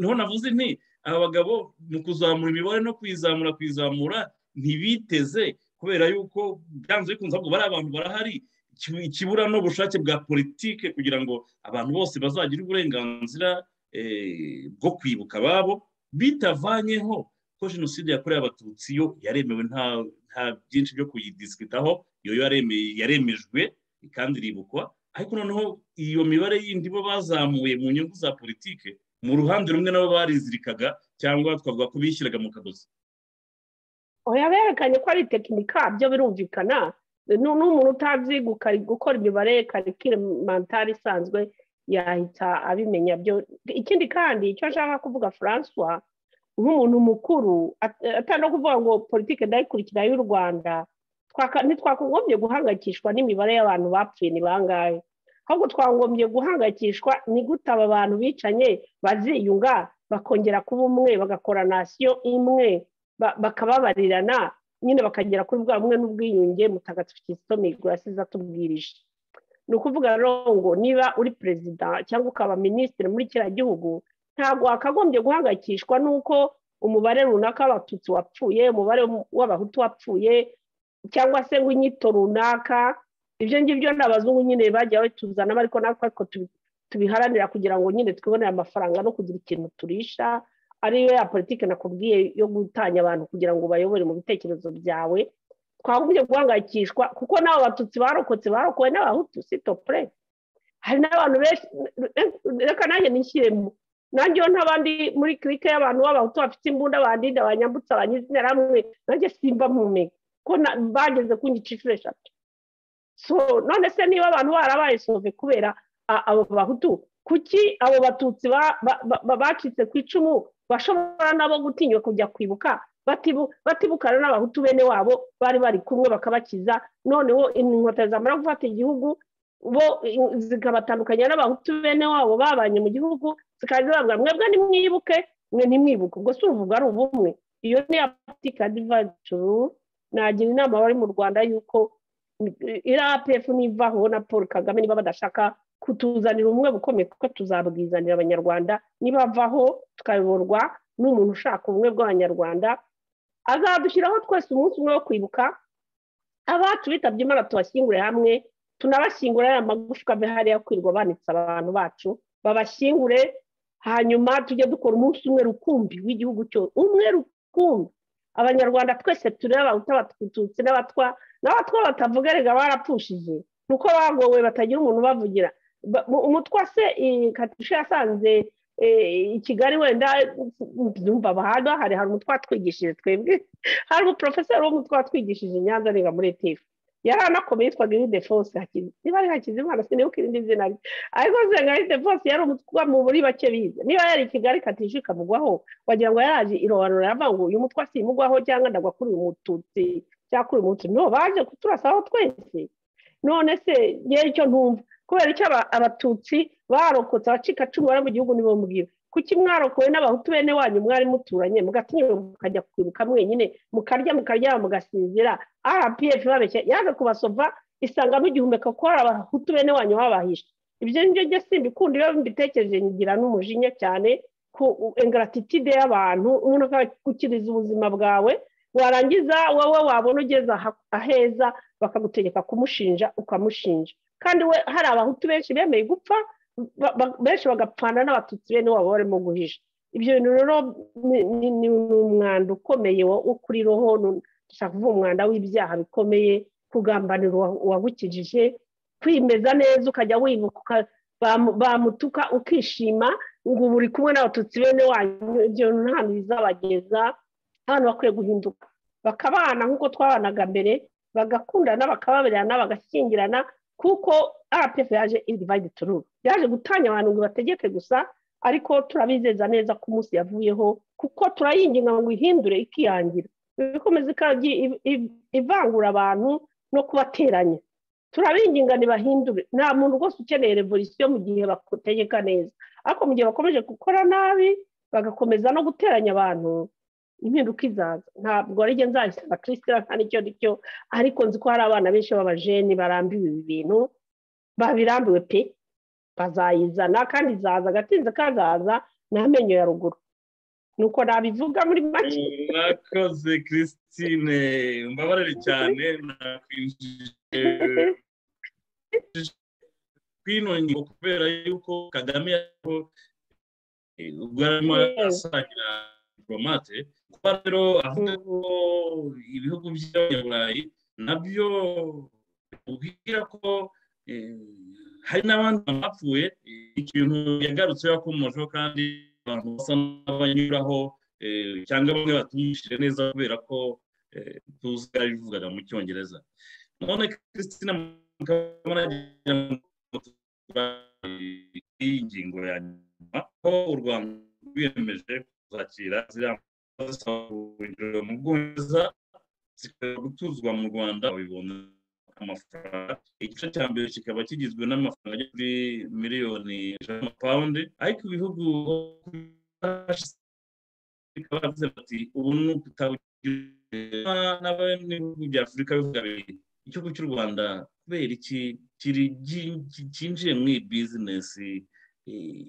niho navuze nti aba bagabo mu kuzamura imibare no kuyizamura kuyizamura ntibiteze kubera yuko byanze bikunze ahubwo bari abantu barahari ikibura n'ubushake bwa politike kugira ngo abantu bose bazagire uburenganzira bwo kwibuka ababo bitavanyeho ko jenoside yakorewe abatutsi yo yaremewe nta byinshi byo kuyidisikitaho iyo yaremejwe kandi iribukwa ariko noneho iyo mibare yindi bo bazamuye mu nyungu za politike mu ruhande rumwe nabo barizirikaga cyangwa twavuga ko bishyiraga mu kagozi oya berekanye ko ari tekinika byo birumvikana n'umuntu utazi gukora imibare karikire mantari isanzwe yahita abimenya byo ikindi kandi icyo ashaka kuvuga francois nk'umuntu mukuru atari kuvuga ngo politiki ndayikurikira y'u rwanda ntitwagombye guhangayikishwa n'imibare y'abantu bapfuye ni bangahe ahubwo twagombye guhangayikishwa ni gute aba bantu bicanye baziyunga bakongera kuba umwe bagakora nasiyo imwe bakababarirana nyine bakagera kuri bwa bumwe n'ubwiyunge mutagatifu kisito migoro yasize atubwirije ni ukuvuga ngo niba uri perezida cyangwa ukaba minisitiri muri kiriya gihugu ntabwo wakagombye guhangayikishwa n'uko umubare runaka w'abatutsi wapfuye umubare w'abahutu wapfuye cyangwa se ngo inyito runaka ibyo ngibyo ni abazungu nyine bajya batuzanamo ariko natwe ariko tubiharanira kugira ngo nyine twibonere amafaranga no kugira ikintu turisha ariyo ya politiki nakubwiye yo gutanya abantu kugira ngo bayobore mu bitekerezo byawe twagombye guhangayikishwa kuko n'abo batutsi barokotse barokowe n'abahutu sitopure hari n'abantu benshi reka nanjye nishyiremo nanjye iyo ntabandi muri kirike y'abantu b'abahutu bafite imbunda bandinda banyambutse abanyizina hamwe nanjye simba mpumeka ko bageze ku ngice inshuro eshatu none se niba abantu barabaye sove kubera abo bahutu kuki abo batutsi bacitse ku icumu bashobora nabo gutinywa kujya kwibuka batibukana n'abahutu bene wabo bari bari kumwe bakabakiza noneho inkotanyi zamara gufata igihugu bo zikabatandukanya n'abahutu bene wabo babanye mu gihugu zikaza bavuga mwebwe nimwibuke mwe ntimwibuke ubwo si uruvuga ari ubumwe iyo ni apatika divajuru nagira inama abari mu rwanda y'uko irapefu nivaho na paul kagame niba badashaka kutuzanira ubumwe bukomeye kuko tuzabwizanira abanyarwanda nibavaho tukayoborwa n'umuntu ushaka ubumwe bw'abanyarwanda azadushyiraho twese umunsi umwe wo kwibuka abacu bitabye imana tubashyingure hamwe tunabashyingure aya magufwa ave hariya kwirirwa banitse abantu bacu babashyingure hanyuma tujye dukora umunsi umwe rukumbi w'igihugu cyose umwe rukumbi abanyarwanda twese tureba abatutsi n'abatwa n'abatwa batavuga rega barapfushije ni uko bagowe batagira umuntu ubavugira umutwa se katusha yasanze i kigali wenda byumva bahanga hari hari umutwa twigishije twebwe hari umuporofeseri w'umutwa watwigishije nyanza arega muri etifu yari anakomeye yitwaga irinde fose niba ari hakizimana sinibuka irindi zina rye ariko nzenga irinde fose yari umutwa mu buri bake bize niba yari i kigali katisha ikamugwaho wagira ngo yaraje irobanura yava ngo uyu mutwa simugwaho cyangwa ndagwa kuri uyu mututsi cyangwa kuri uyu mututsi no baje kuturasaho twese none se ngewe icyo ntumva kubera icyo abatutsi barokotse abacika cumu bari mu gihugu nibo mbwira kuki mwarokowe n'abahutu bene wanyu mwari muturanye mugatinyura mukajya kwibuka mwenyine mukarya mukaryama mugasinzira rpf babeshya yaje kubasova isangamo igihumeka kuko hari abahutu bene wanyu babahisha ibyo ngibyo njye simbikunda iyo mbitekereje ngira n'umujinya cyane ku ingaratitide y'abantu umuntu akakukiriza ubuzima bwawe warangiza wowe wabona ugeze aheza bakagutegeka kumushinja ukamushinja kandi we hari abahutu benshi bemeye gupfa benshi bagapfana n'abatutsi bene wabo barimo guhisha ibyo bintu rero ni umwanda ukomeye wo kuri roho dushaka kuvuga umwanda w'ibyaha bikomeye kugambanira uwagukijije kwimeza neza ukajya wibuka bamutuka ukishima ngo ubu uri kumwe n'abatutsi bene wanyu ibyo bintu nta bizabageza abantu bakwiye guhinduka bakabana nk'uko twabanaga mbere bagakundana bakababerana bagashyingirana kuko rpf yaje irivayidi tururu yaje gutanya abantu ngo bategeke gusa ariko turabizeza neza ko umunsi yavuyeho kuko turayinginga ngo ihindure ikiyangira ibikomeza ivangura abantu no kubateranya turabinginga ntibahindure nta muntu rwose ukeneye revolisiyo mu gihe bategeka neza ariko mu gihe bakomeje gukora nabi bagakomeza no guteranya abantu impinduka izaza ntabwo ari njye nzayisaba kirisitira nta n'icyo cyo ariko nzi ko hari abana benshi b'abajeni barambiwe ibi bintu babirambiwe pe bazayizana kandi izaza agatinze kazaza ni amenyo ya ruguru nuko nabivuga muri make mwakoze kirisitine mbabarire cyane nakwinjije kwinongera kubera yuko kagame ubwo arimo asangira diporomate kuko rero avuga ko ibihugu by'abanyaburayi nabyo ubwira ko hari n'abandi bapfuye ikintu yagarutse yakomojeho kandi abantu basa n'abanyuraho cyangwa bamwe batumvishije neza kubera ko tuzi ko bivugaga mu cyongereza none christine mukabanagira iyi ngingo ya nyuma ko u rwanda rwiyemeje kuzakira ziriya zisabwa mu bwongereza zikaba gutuzwa mu rwanda babibona amafaranga igice cya mbere kikaba kigizwe n'amafaranga agera kuri miliyoni ijana pawundi ariko ibihugu bikaba bivuze bati ubu ni ukutawugira n'abanyagihugu bya afurika bivuga bibiri igihugu cy'u rwanda kubera iki cyinjiye muri iyi bizinesi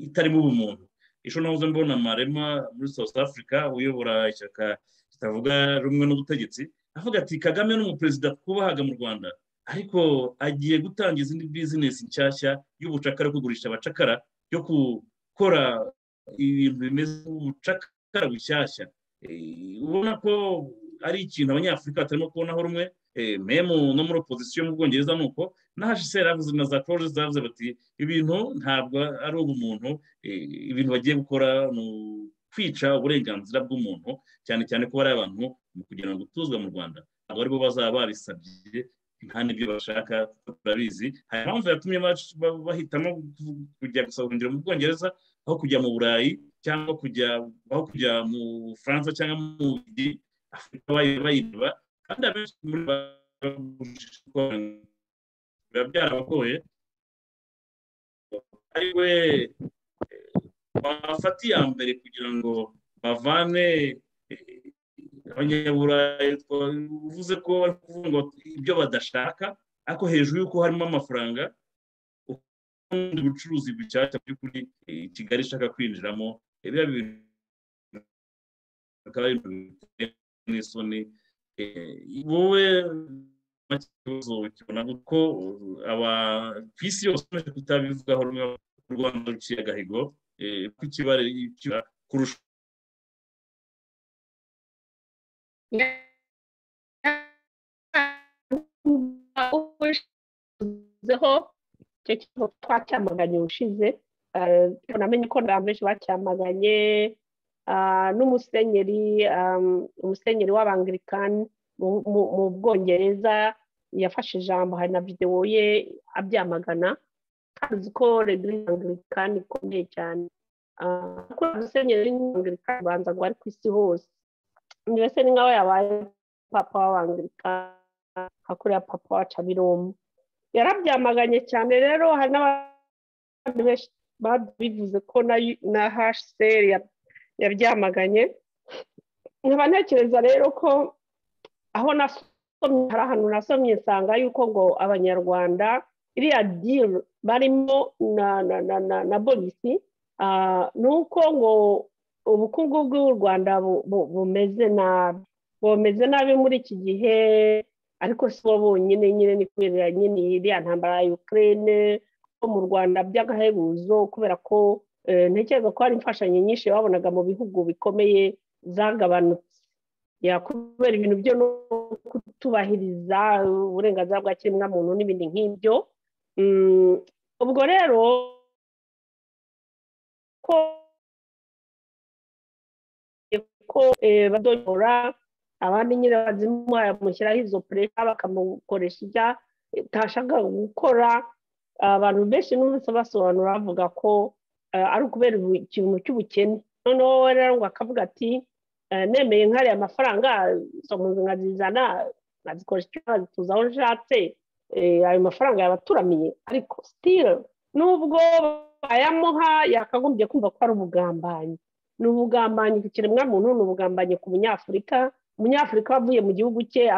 itarimo ubumuntu ejo nahoze mbona marema muri south africa uyobora ishyaka ritavuga rumwe n'ubutegetsi avuga ati kagame ni umuperezida twubahaga mu rwanda ariko agiye gutanga izindi bizinesi nshyashya y'ubucakara yo kugurisha abacakara yo gukora ibintu bimeze nk'ubucakara bushyashya ubona ko ari ikintu abanyafurika batarimo kubonaho rumwe memu no muri opozisiyo mu bwongereza ni uko na hsr yavuze na za poroje zavuze bati ibintu ntabwo ari ubumuntu ibintu bagiye gukora ni kwica uburenganzira bw'umuntu cyane cyane ko hari abantu mu kugira ngo tuzwe mu rwanda abo aribo bazaba babisabye nta n'ibyo bashaka turabizi hari impamvu yatumye bahitamo kujya gusahurira mu bwongereza aho kujya mu burayi cyangwa kujya aho kujya mu bufaransa cyangwa mu bugi afurika bayiba kandi abenshi muri biba byarabagoye ari we bafata iya mbere kugira ngo bavane abanyaburayi uvuze ko bari kuvuga ngo ibyo badashaka ariko hejuru y'uko harimo amafaranga ubundi bucuruzi bushyashya by'ukuri kigali ishaka kwinjiramo biba bintu bikaba n'isoni wowe ikibazo kibona ko ku isi yose umaze kutabivugaho rumwe u rwanda ruciye agahigo kukibare kurusha ushizeho icyo kigo twacyamaganye ushize namenye ko abantu benshi bacyamaganye n'umusenyeri umusenyeri w'abangirikani mu bwongereza yafashe ijambo hari na videwo ye abyamagana tuzi ko regirisi angirikani ikomeye cyane kuko umusenyeri w'abangirikani ubanza ngo ari ku isi hose mbese ni nkaho yabaye papa w'abangirikani hakurya papa wa cabiromu yarabyamaganye cyane rero hari n'abandi benshi babivuze ko na hsr yabyamaganye nkaba ntekereza rero ko aho nasomye hari ahantu nasomye nsanga yuko ngo abanyarwanda iriya diri barimo na na na na na bogisi ni uko ngo ubukungu bw'u rwanda bumeze nabi bumeze nabi muri iki gihe ariko si bo bonyine nyine ni kubera nyine iriya ntambara ya ukirere ko mu rwanda by'agahebuzo kubera ko ntekereza ko hari imfashanyo nyinshi babonaga mu bihugu bikomeye zagabanutse kubera ibintu byo no kutubahiriza uburenganzira bwa kiremwamuntu n'ibindi nk'ibyo ubwo rero ko ko badora abandi nyine bazimuha bamushyiraho izo puresha bakamukoresha ibyo atashaka gukora abantu benshi n'umunsi basobanura bavuga ko ari ukubera ikintu cy'ubukene noneho rero ngo akavuga ati nemeye nkariya amafaranga izo mu nzu nkazizana nkazikoresha icyo nkazituza aho nshatse ayo mafaranga yabaturamiye ariko sitire nubwo bayamuha yakagombye kumva ko ari ubugambanyi ni ubugambanyi ku kiremwamuntu ni ubugambanyi ku munyafurika umunyafurika wavuye mu gihugu cye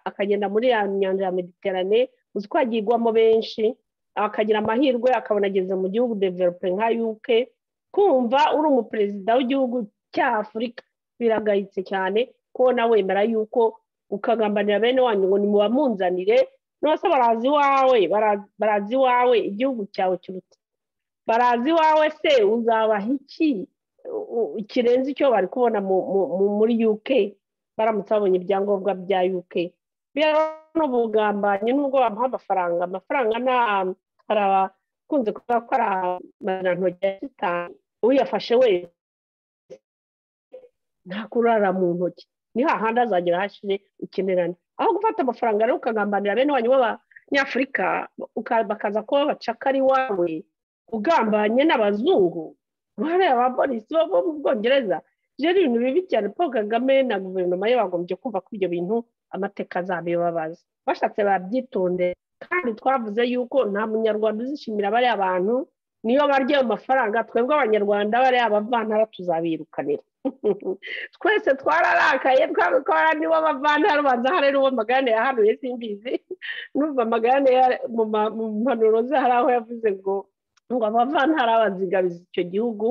akagenda muri ya nyanja ya mediterane uzi ko hagirwamo benshi akagira amahirwe akabona ageze mu gihugu develope nka yuke kumva uri umuperezida w'igihugu cya afurika biragayitse cyane kubona wemera yuko ukagambanira bene wanyu ngo nimubamunzanire nose barazi iwawe barazi iwawe igihugu cyawe kiruta barazi iwawe se uzabaha iki kirenze icyo bari kubona muri uk baramutse babonye ibyangombwa bya uk n'ubugambanyi nubwo bamuha amafaranga amafaranga hari abakunze kuvuga ko ari amanantoki ya sitani uyafashe wese nta kurara mu ntoki ni hahandi azagera hashize ukenerane aho gufata amafaranga rero ukagambanira bene wanyu b'abanyafurika bakaza kuba bacakari wawe ugambanye n'abazungu bareba ba polisi bo mu bwongereza rero ibintu bibi cyane paul kagame na guverinoma ye bagombye kumva ko ibyo bintu amateka azabibabaza bashatse babyitonde kandi twavuze yuko nta munyarwanda uzishimira bariya bantu niyo barya ayo mafaranga twebwe abanyarwanda bariya bavantara tuzabirukanira twese twararakaye twabikora nibo bavantara ubanza hariya uwo magane yahanuye simbizi n'ubwo amagane mu mpanuro ze hari aho yavuze ngo ngo abavantara bazigabiza icyo gihugu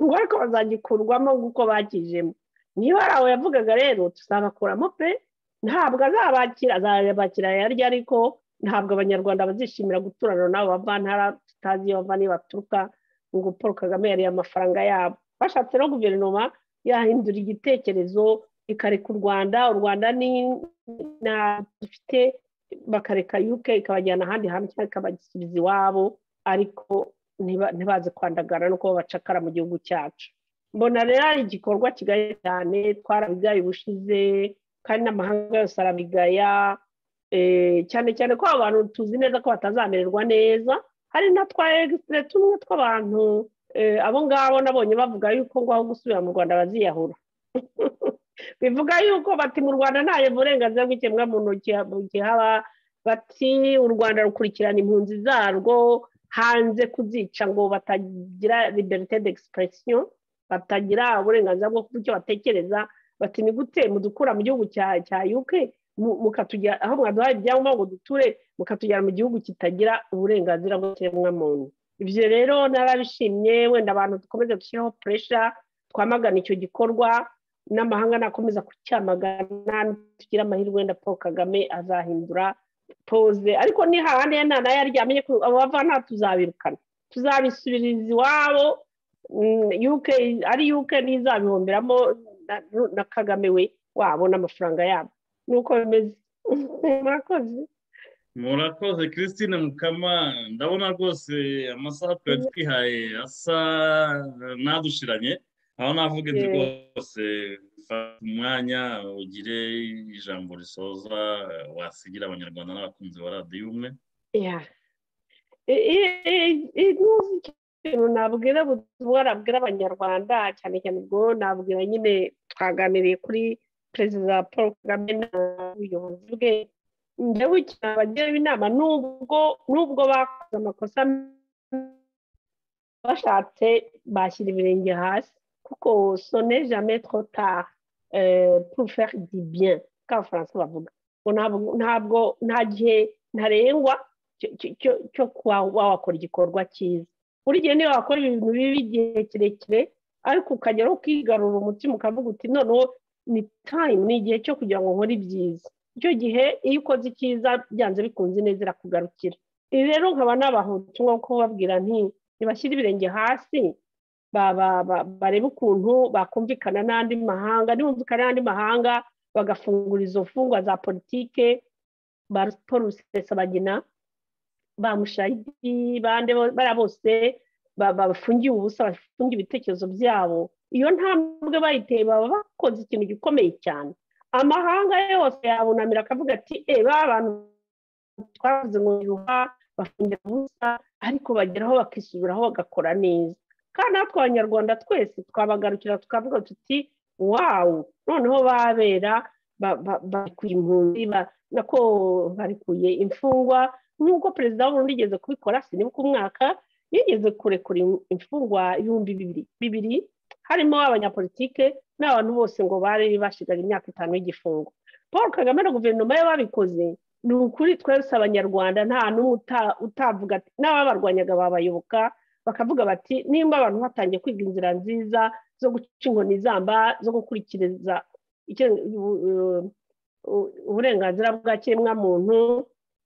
ngo ariko bazagikurwamo nk'uko bakijemo niba ari aho yavugaga rero tuzabakuramo pe ntabwo azabakira azabakira yaryo ariko ntabwo abanyarwanda bazishimira guturana n'abo bavantara tutazi iyo bava niyo baturuka ngo paul kagame yariye amafaranga yabo bashatse no guverinoma yahindura igitekerezo ikareka u rwanda u rwanda ni dufite bakareka yuke ikabajyana ahandi hantu cyangwa ikabasubiza iwabo ariko ntibaze kwandagara no kuba bacakara mu gihugu cyacu mbona rero ari igikorwa kigaye cyane twarabigaye ubushize kandi n'amahanga yose arabigaya cyane cyane ko abantu tuzi neza ko batazamererwa neza hari na twa egisire tumwe tw'abantu abo ngabo nabonye bavuga yuko ngo aho gusubira mu rwanda baziyahura bivuga yuko bati mu rwanda ntayo burenganzira bw'ikiremwamuntu gihaba bati u rwanda rukurikirana impunzi zarwo hanze kuzica ngo batagira liberite d'expression batagira uburenganzira bwo kuba icyo batekereza bati ni gute mudukura mu gihugu cya uk mukatugera aho mwaduhaye ibyangombwa ngo duture mukatugera mu gihugu kitagira uburenganzira bw'ikiremwamuntu ibyo rero narabishimye wenda abantu dukomeze dushyireho puresha twamagana icyo gikorwa n'amahanga nakomeza kucyamagana tugira amahirwe wenda paul kagame azahindura poze ariko ni hahandi nta nayo aryamye abo bava nta tuzabirukana tuzabisubiriza iwabo ari yuke ntizabihomberamo na kagame we wabo n'amafaranga yabo nuko bimeze murakoze murakoze christine mukama ndabona rwose amasaha twari twihaye asa nadushiranye aho navuga inzu rwose fata umwanya ugire ijambo risoza wasigira abanyarwanda n'abakunzi ba radiyo umwe ikintu nabwira ubutumwa nabwira abanyarwanda cyane cyane ubwo nabwira nyine twaganiriye kuri perezida paul kagame n'ubuyobozi bwe njyewe cyane abagira inama nubwo nubwo bakoze amakosa bashatse bashyira ibirenge hasi kuko sone jamais trop tard pour faire du bien ko abafaransa bavuga ntabwo nta gihe ntarengwa cyo kuba wakora igikorwa cyiza buri gihe niba wakora ibintu bibi igihe kirekire ariko ukageraho ukigarura umutima ukavuga uti noneho ni time ni igihe cyo kugira ngo nkore ibyiza icyo gihe iyo ukoze icyiza byanze bikunze neza irakugarukira ibi rero nkaba nabahutu nko kubabwira nti ntibashyire ibirenge hasi barebe ukuntu bakumvikana n'andi mahanga ntibumvikane n'andi mahanga bagafungura izo mfungwa za politike ba paul rusesabagina ba mushayidi bande bariya bose bafungiye ubusa bafungiye ibitekerezo byabo iyo ntambwe bayiteye baba bakoze ikintu gikomeye cyane amahanga yose yabunamira akavuga ati eba abantu twavuze ngo yuha bafungira ubusa ariko bageraho bakisubiraho bagakora neza kandi natwe abanyarwanda twese twabagarukira tukavuga tuti wawu noneho babera barikuye impunzi nako barikuye imfungwa nk'uko perezida w'uburundi yigeze kubikora sinibuka umwaka yigeze kurekura imfungwa ibihumbi bibiri harimo abanyapolitike n'abantu bose ngo bari bashigaje imyaka itanu y'igifungo paul kagame na guverinoma ye babikoze ni ukuri twese abanyarwanda nta n'umwe utavuga n'ababarwanyaga babayoboka bakavuga bati nimba abantu batangiye kwiga inzira nziza zo guca inkoni izamba zo gukurikiriza uburenganzira bwa kiremwamuntu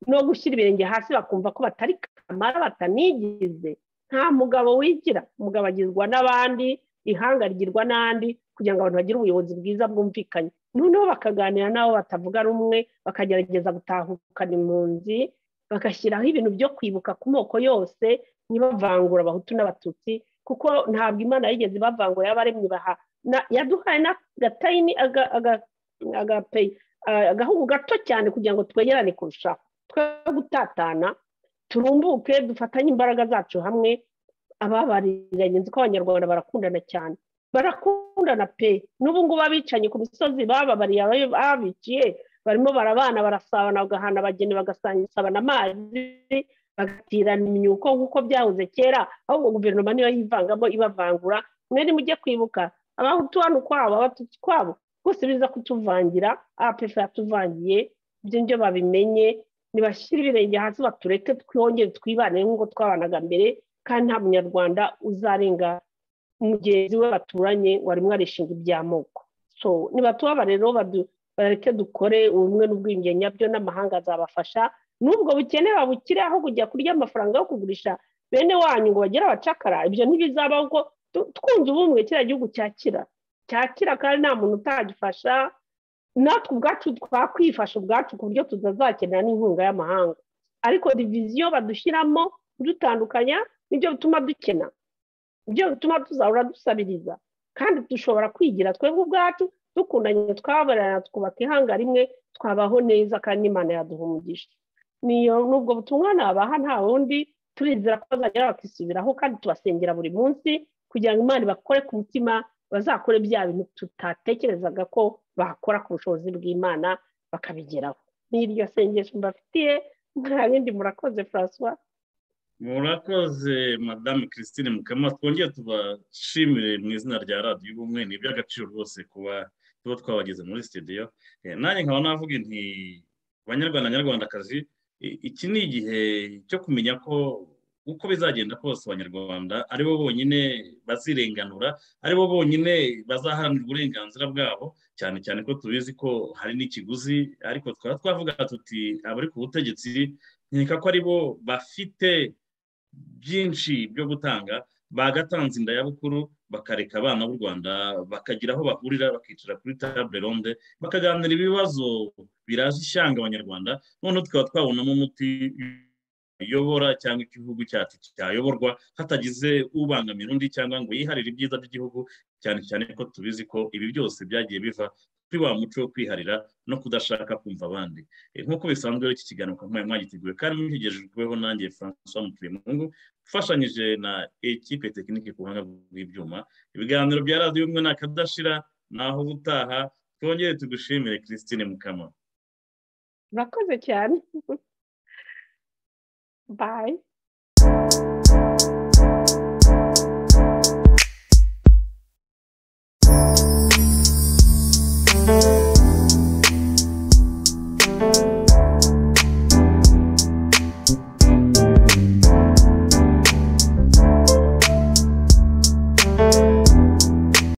no gushyira ibirenge hasi bakumva ko batari kamara batanigize nta mugabo wigira umugabo agizwa n'abandi ihanga rigirwa n'andi kugira ngo abantu bagire ubuyobozi bwiza bwumvikanye noneho bakaganira n'abo batavuga rumwe bakagerageza gutahukana impunzi bagashyiraho ibintu byo kwibuka ku moko yose ntibavangura abahutu n'abatutsi kuko ntabwo imana yigeze ibavangura y'abaremye baha yaduhaye n'agatayini agahugu gato cyane kugira ngo twegerane kurushaho twe gutatana turumbuke dufatanye imbaraga zacu hamwe ababariranye nzi ko abanyarwanda barakundana cyane barakundana pe n'ubu ngubu abicanyi ku misozi bababariye ababiciye barimo barabana barasabana bagahana abageni bagasabana amazi bagatirana imyuko nk'uko byahoze kera ahubwo guverinoma niyo yivangamo ibavangura mwene mujye kwibuka abahutu hano ukwabo abatutsi ukwabo bose biza kutuvangira apefe yatuvangiye ibyo nibyo babimenye ntibashyire ibirenge hasi batureke twongere twibane nk'uko twabanaga mbere kandi nta munyarwanda uzarenga mugenzi we baturanye wari mwarishinga iby'amoko so nibatuba rero bareke dukore ubumwe n'ubwiyunge nyabyo n'amahanga azabafasha n'ubwo bukene babukire aho kujya kurya amafaranga yo kugurisha bene wanyu ngo bagere abacakara ibyo ntibizabaho kuko twunze ubumwe kiriya gihugu cyakira cyakira kandi nta muntu utagifasha natwe ubwacu twakwifasha ubwacu ku buryo tutazakenera n'inkunga y'amahanga ariko diviziyo badushyiramo kudutandukanya nibyo bituma dukena nibyo bituma tuzahora dusabiriza kandi dushobora kwigira twe ubwacu dukundanye twabarana twubaka ihanga rimwe twabaho neza kandi imana yaduhumugisha niyo nubwo butumwa nabaha nta wundi turizera ko bazagera bakisubiraho kandi tubasengera buri munsi kugira ngo imana bakore ku mutima bazakore bya bintu tutatekerezaga ko bakora ku bushobozi bw'imana bakabigeraho ni iryo sengesho mbafitiye nta bindi murakoze francois murakoze madame christine mukama twongere tubashimire mu izina rya radiyo ubumwe ni iby'agaciro rwose kuba tuba twabageze muri sitidiyo nanjye nkaba navuga nti banyarwanda nyarwandakazi iki ni igihe cyo kumenya ko uko bizagenda kose abanyarwanda ari bo bonyine bazirenganura ari bo bonyine bazaharanira uburenganzira bwabo cyane cyane ko tubizi ko hari n'ikiguzi ariko twaba twavuga tuti abari ku butegetsi nkeka ko ari bo bafite byinshi byo gutanga bagatanze indayabukuru bakareka abana b'u rwanda bakagira aho bahurira bakicara kuri table ronde bakaganira ibibazo biraje ishyanga abanyarwanda noneho tukaba twabonamo umuti uyobora cyangwa igihugu cyacu cyayoborwa hatagize ubangamira undi cyangwa ngo yiharire ibyiza by'igihugu cyane cyane ko tubizi ko ibi byose byagiye biva kuri wa muco wo kwiharira no kudashaka kumva abandi nk'uko bisanzwe iki kiganiro ukaba mwari mwagiteguye kandi mwigejejweho nanjye francois mutuyemu ufashanyije na ekipe tekinike ku buhanga bw'ibyuma ibiganiro bya radiyo umwe nakadashira naho ubutaha twongere tugushimire christine mukama murakoze cyane Bye.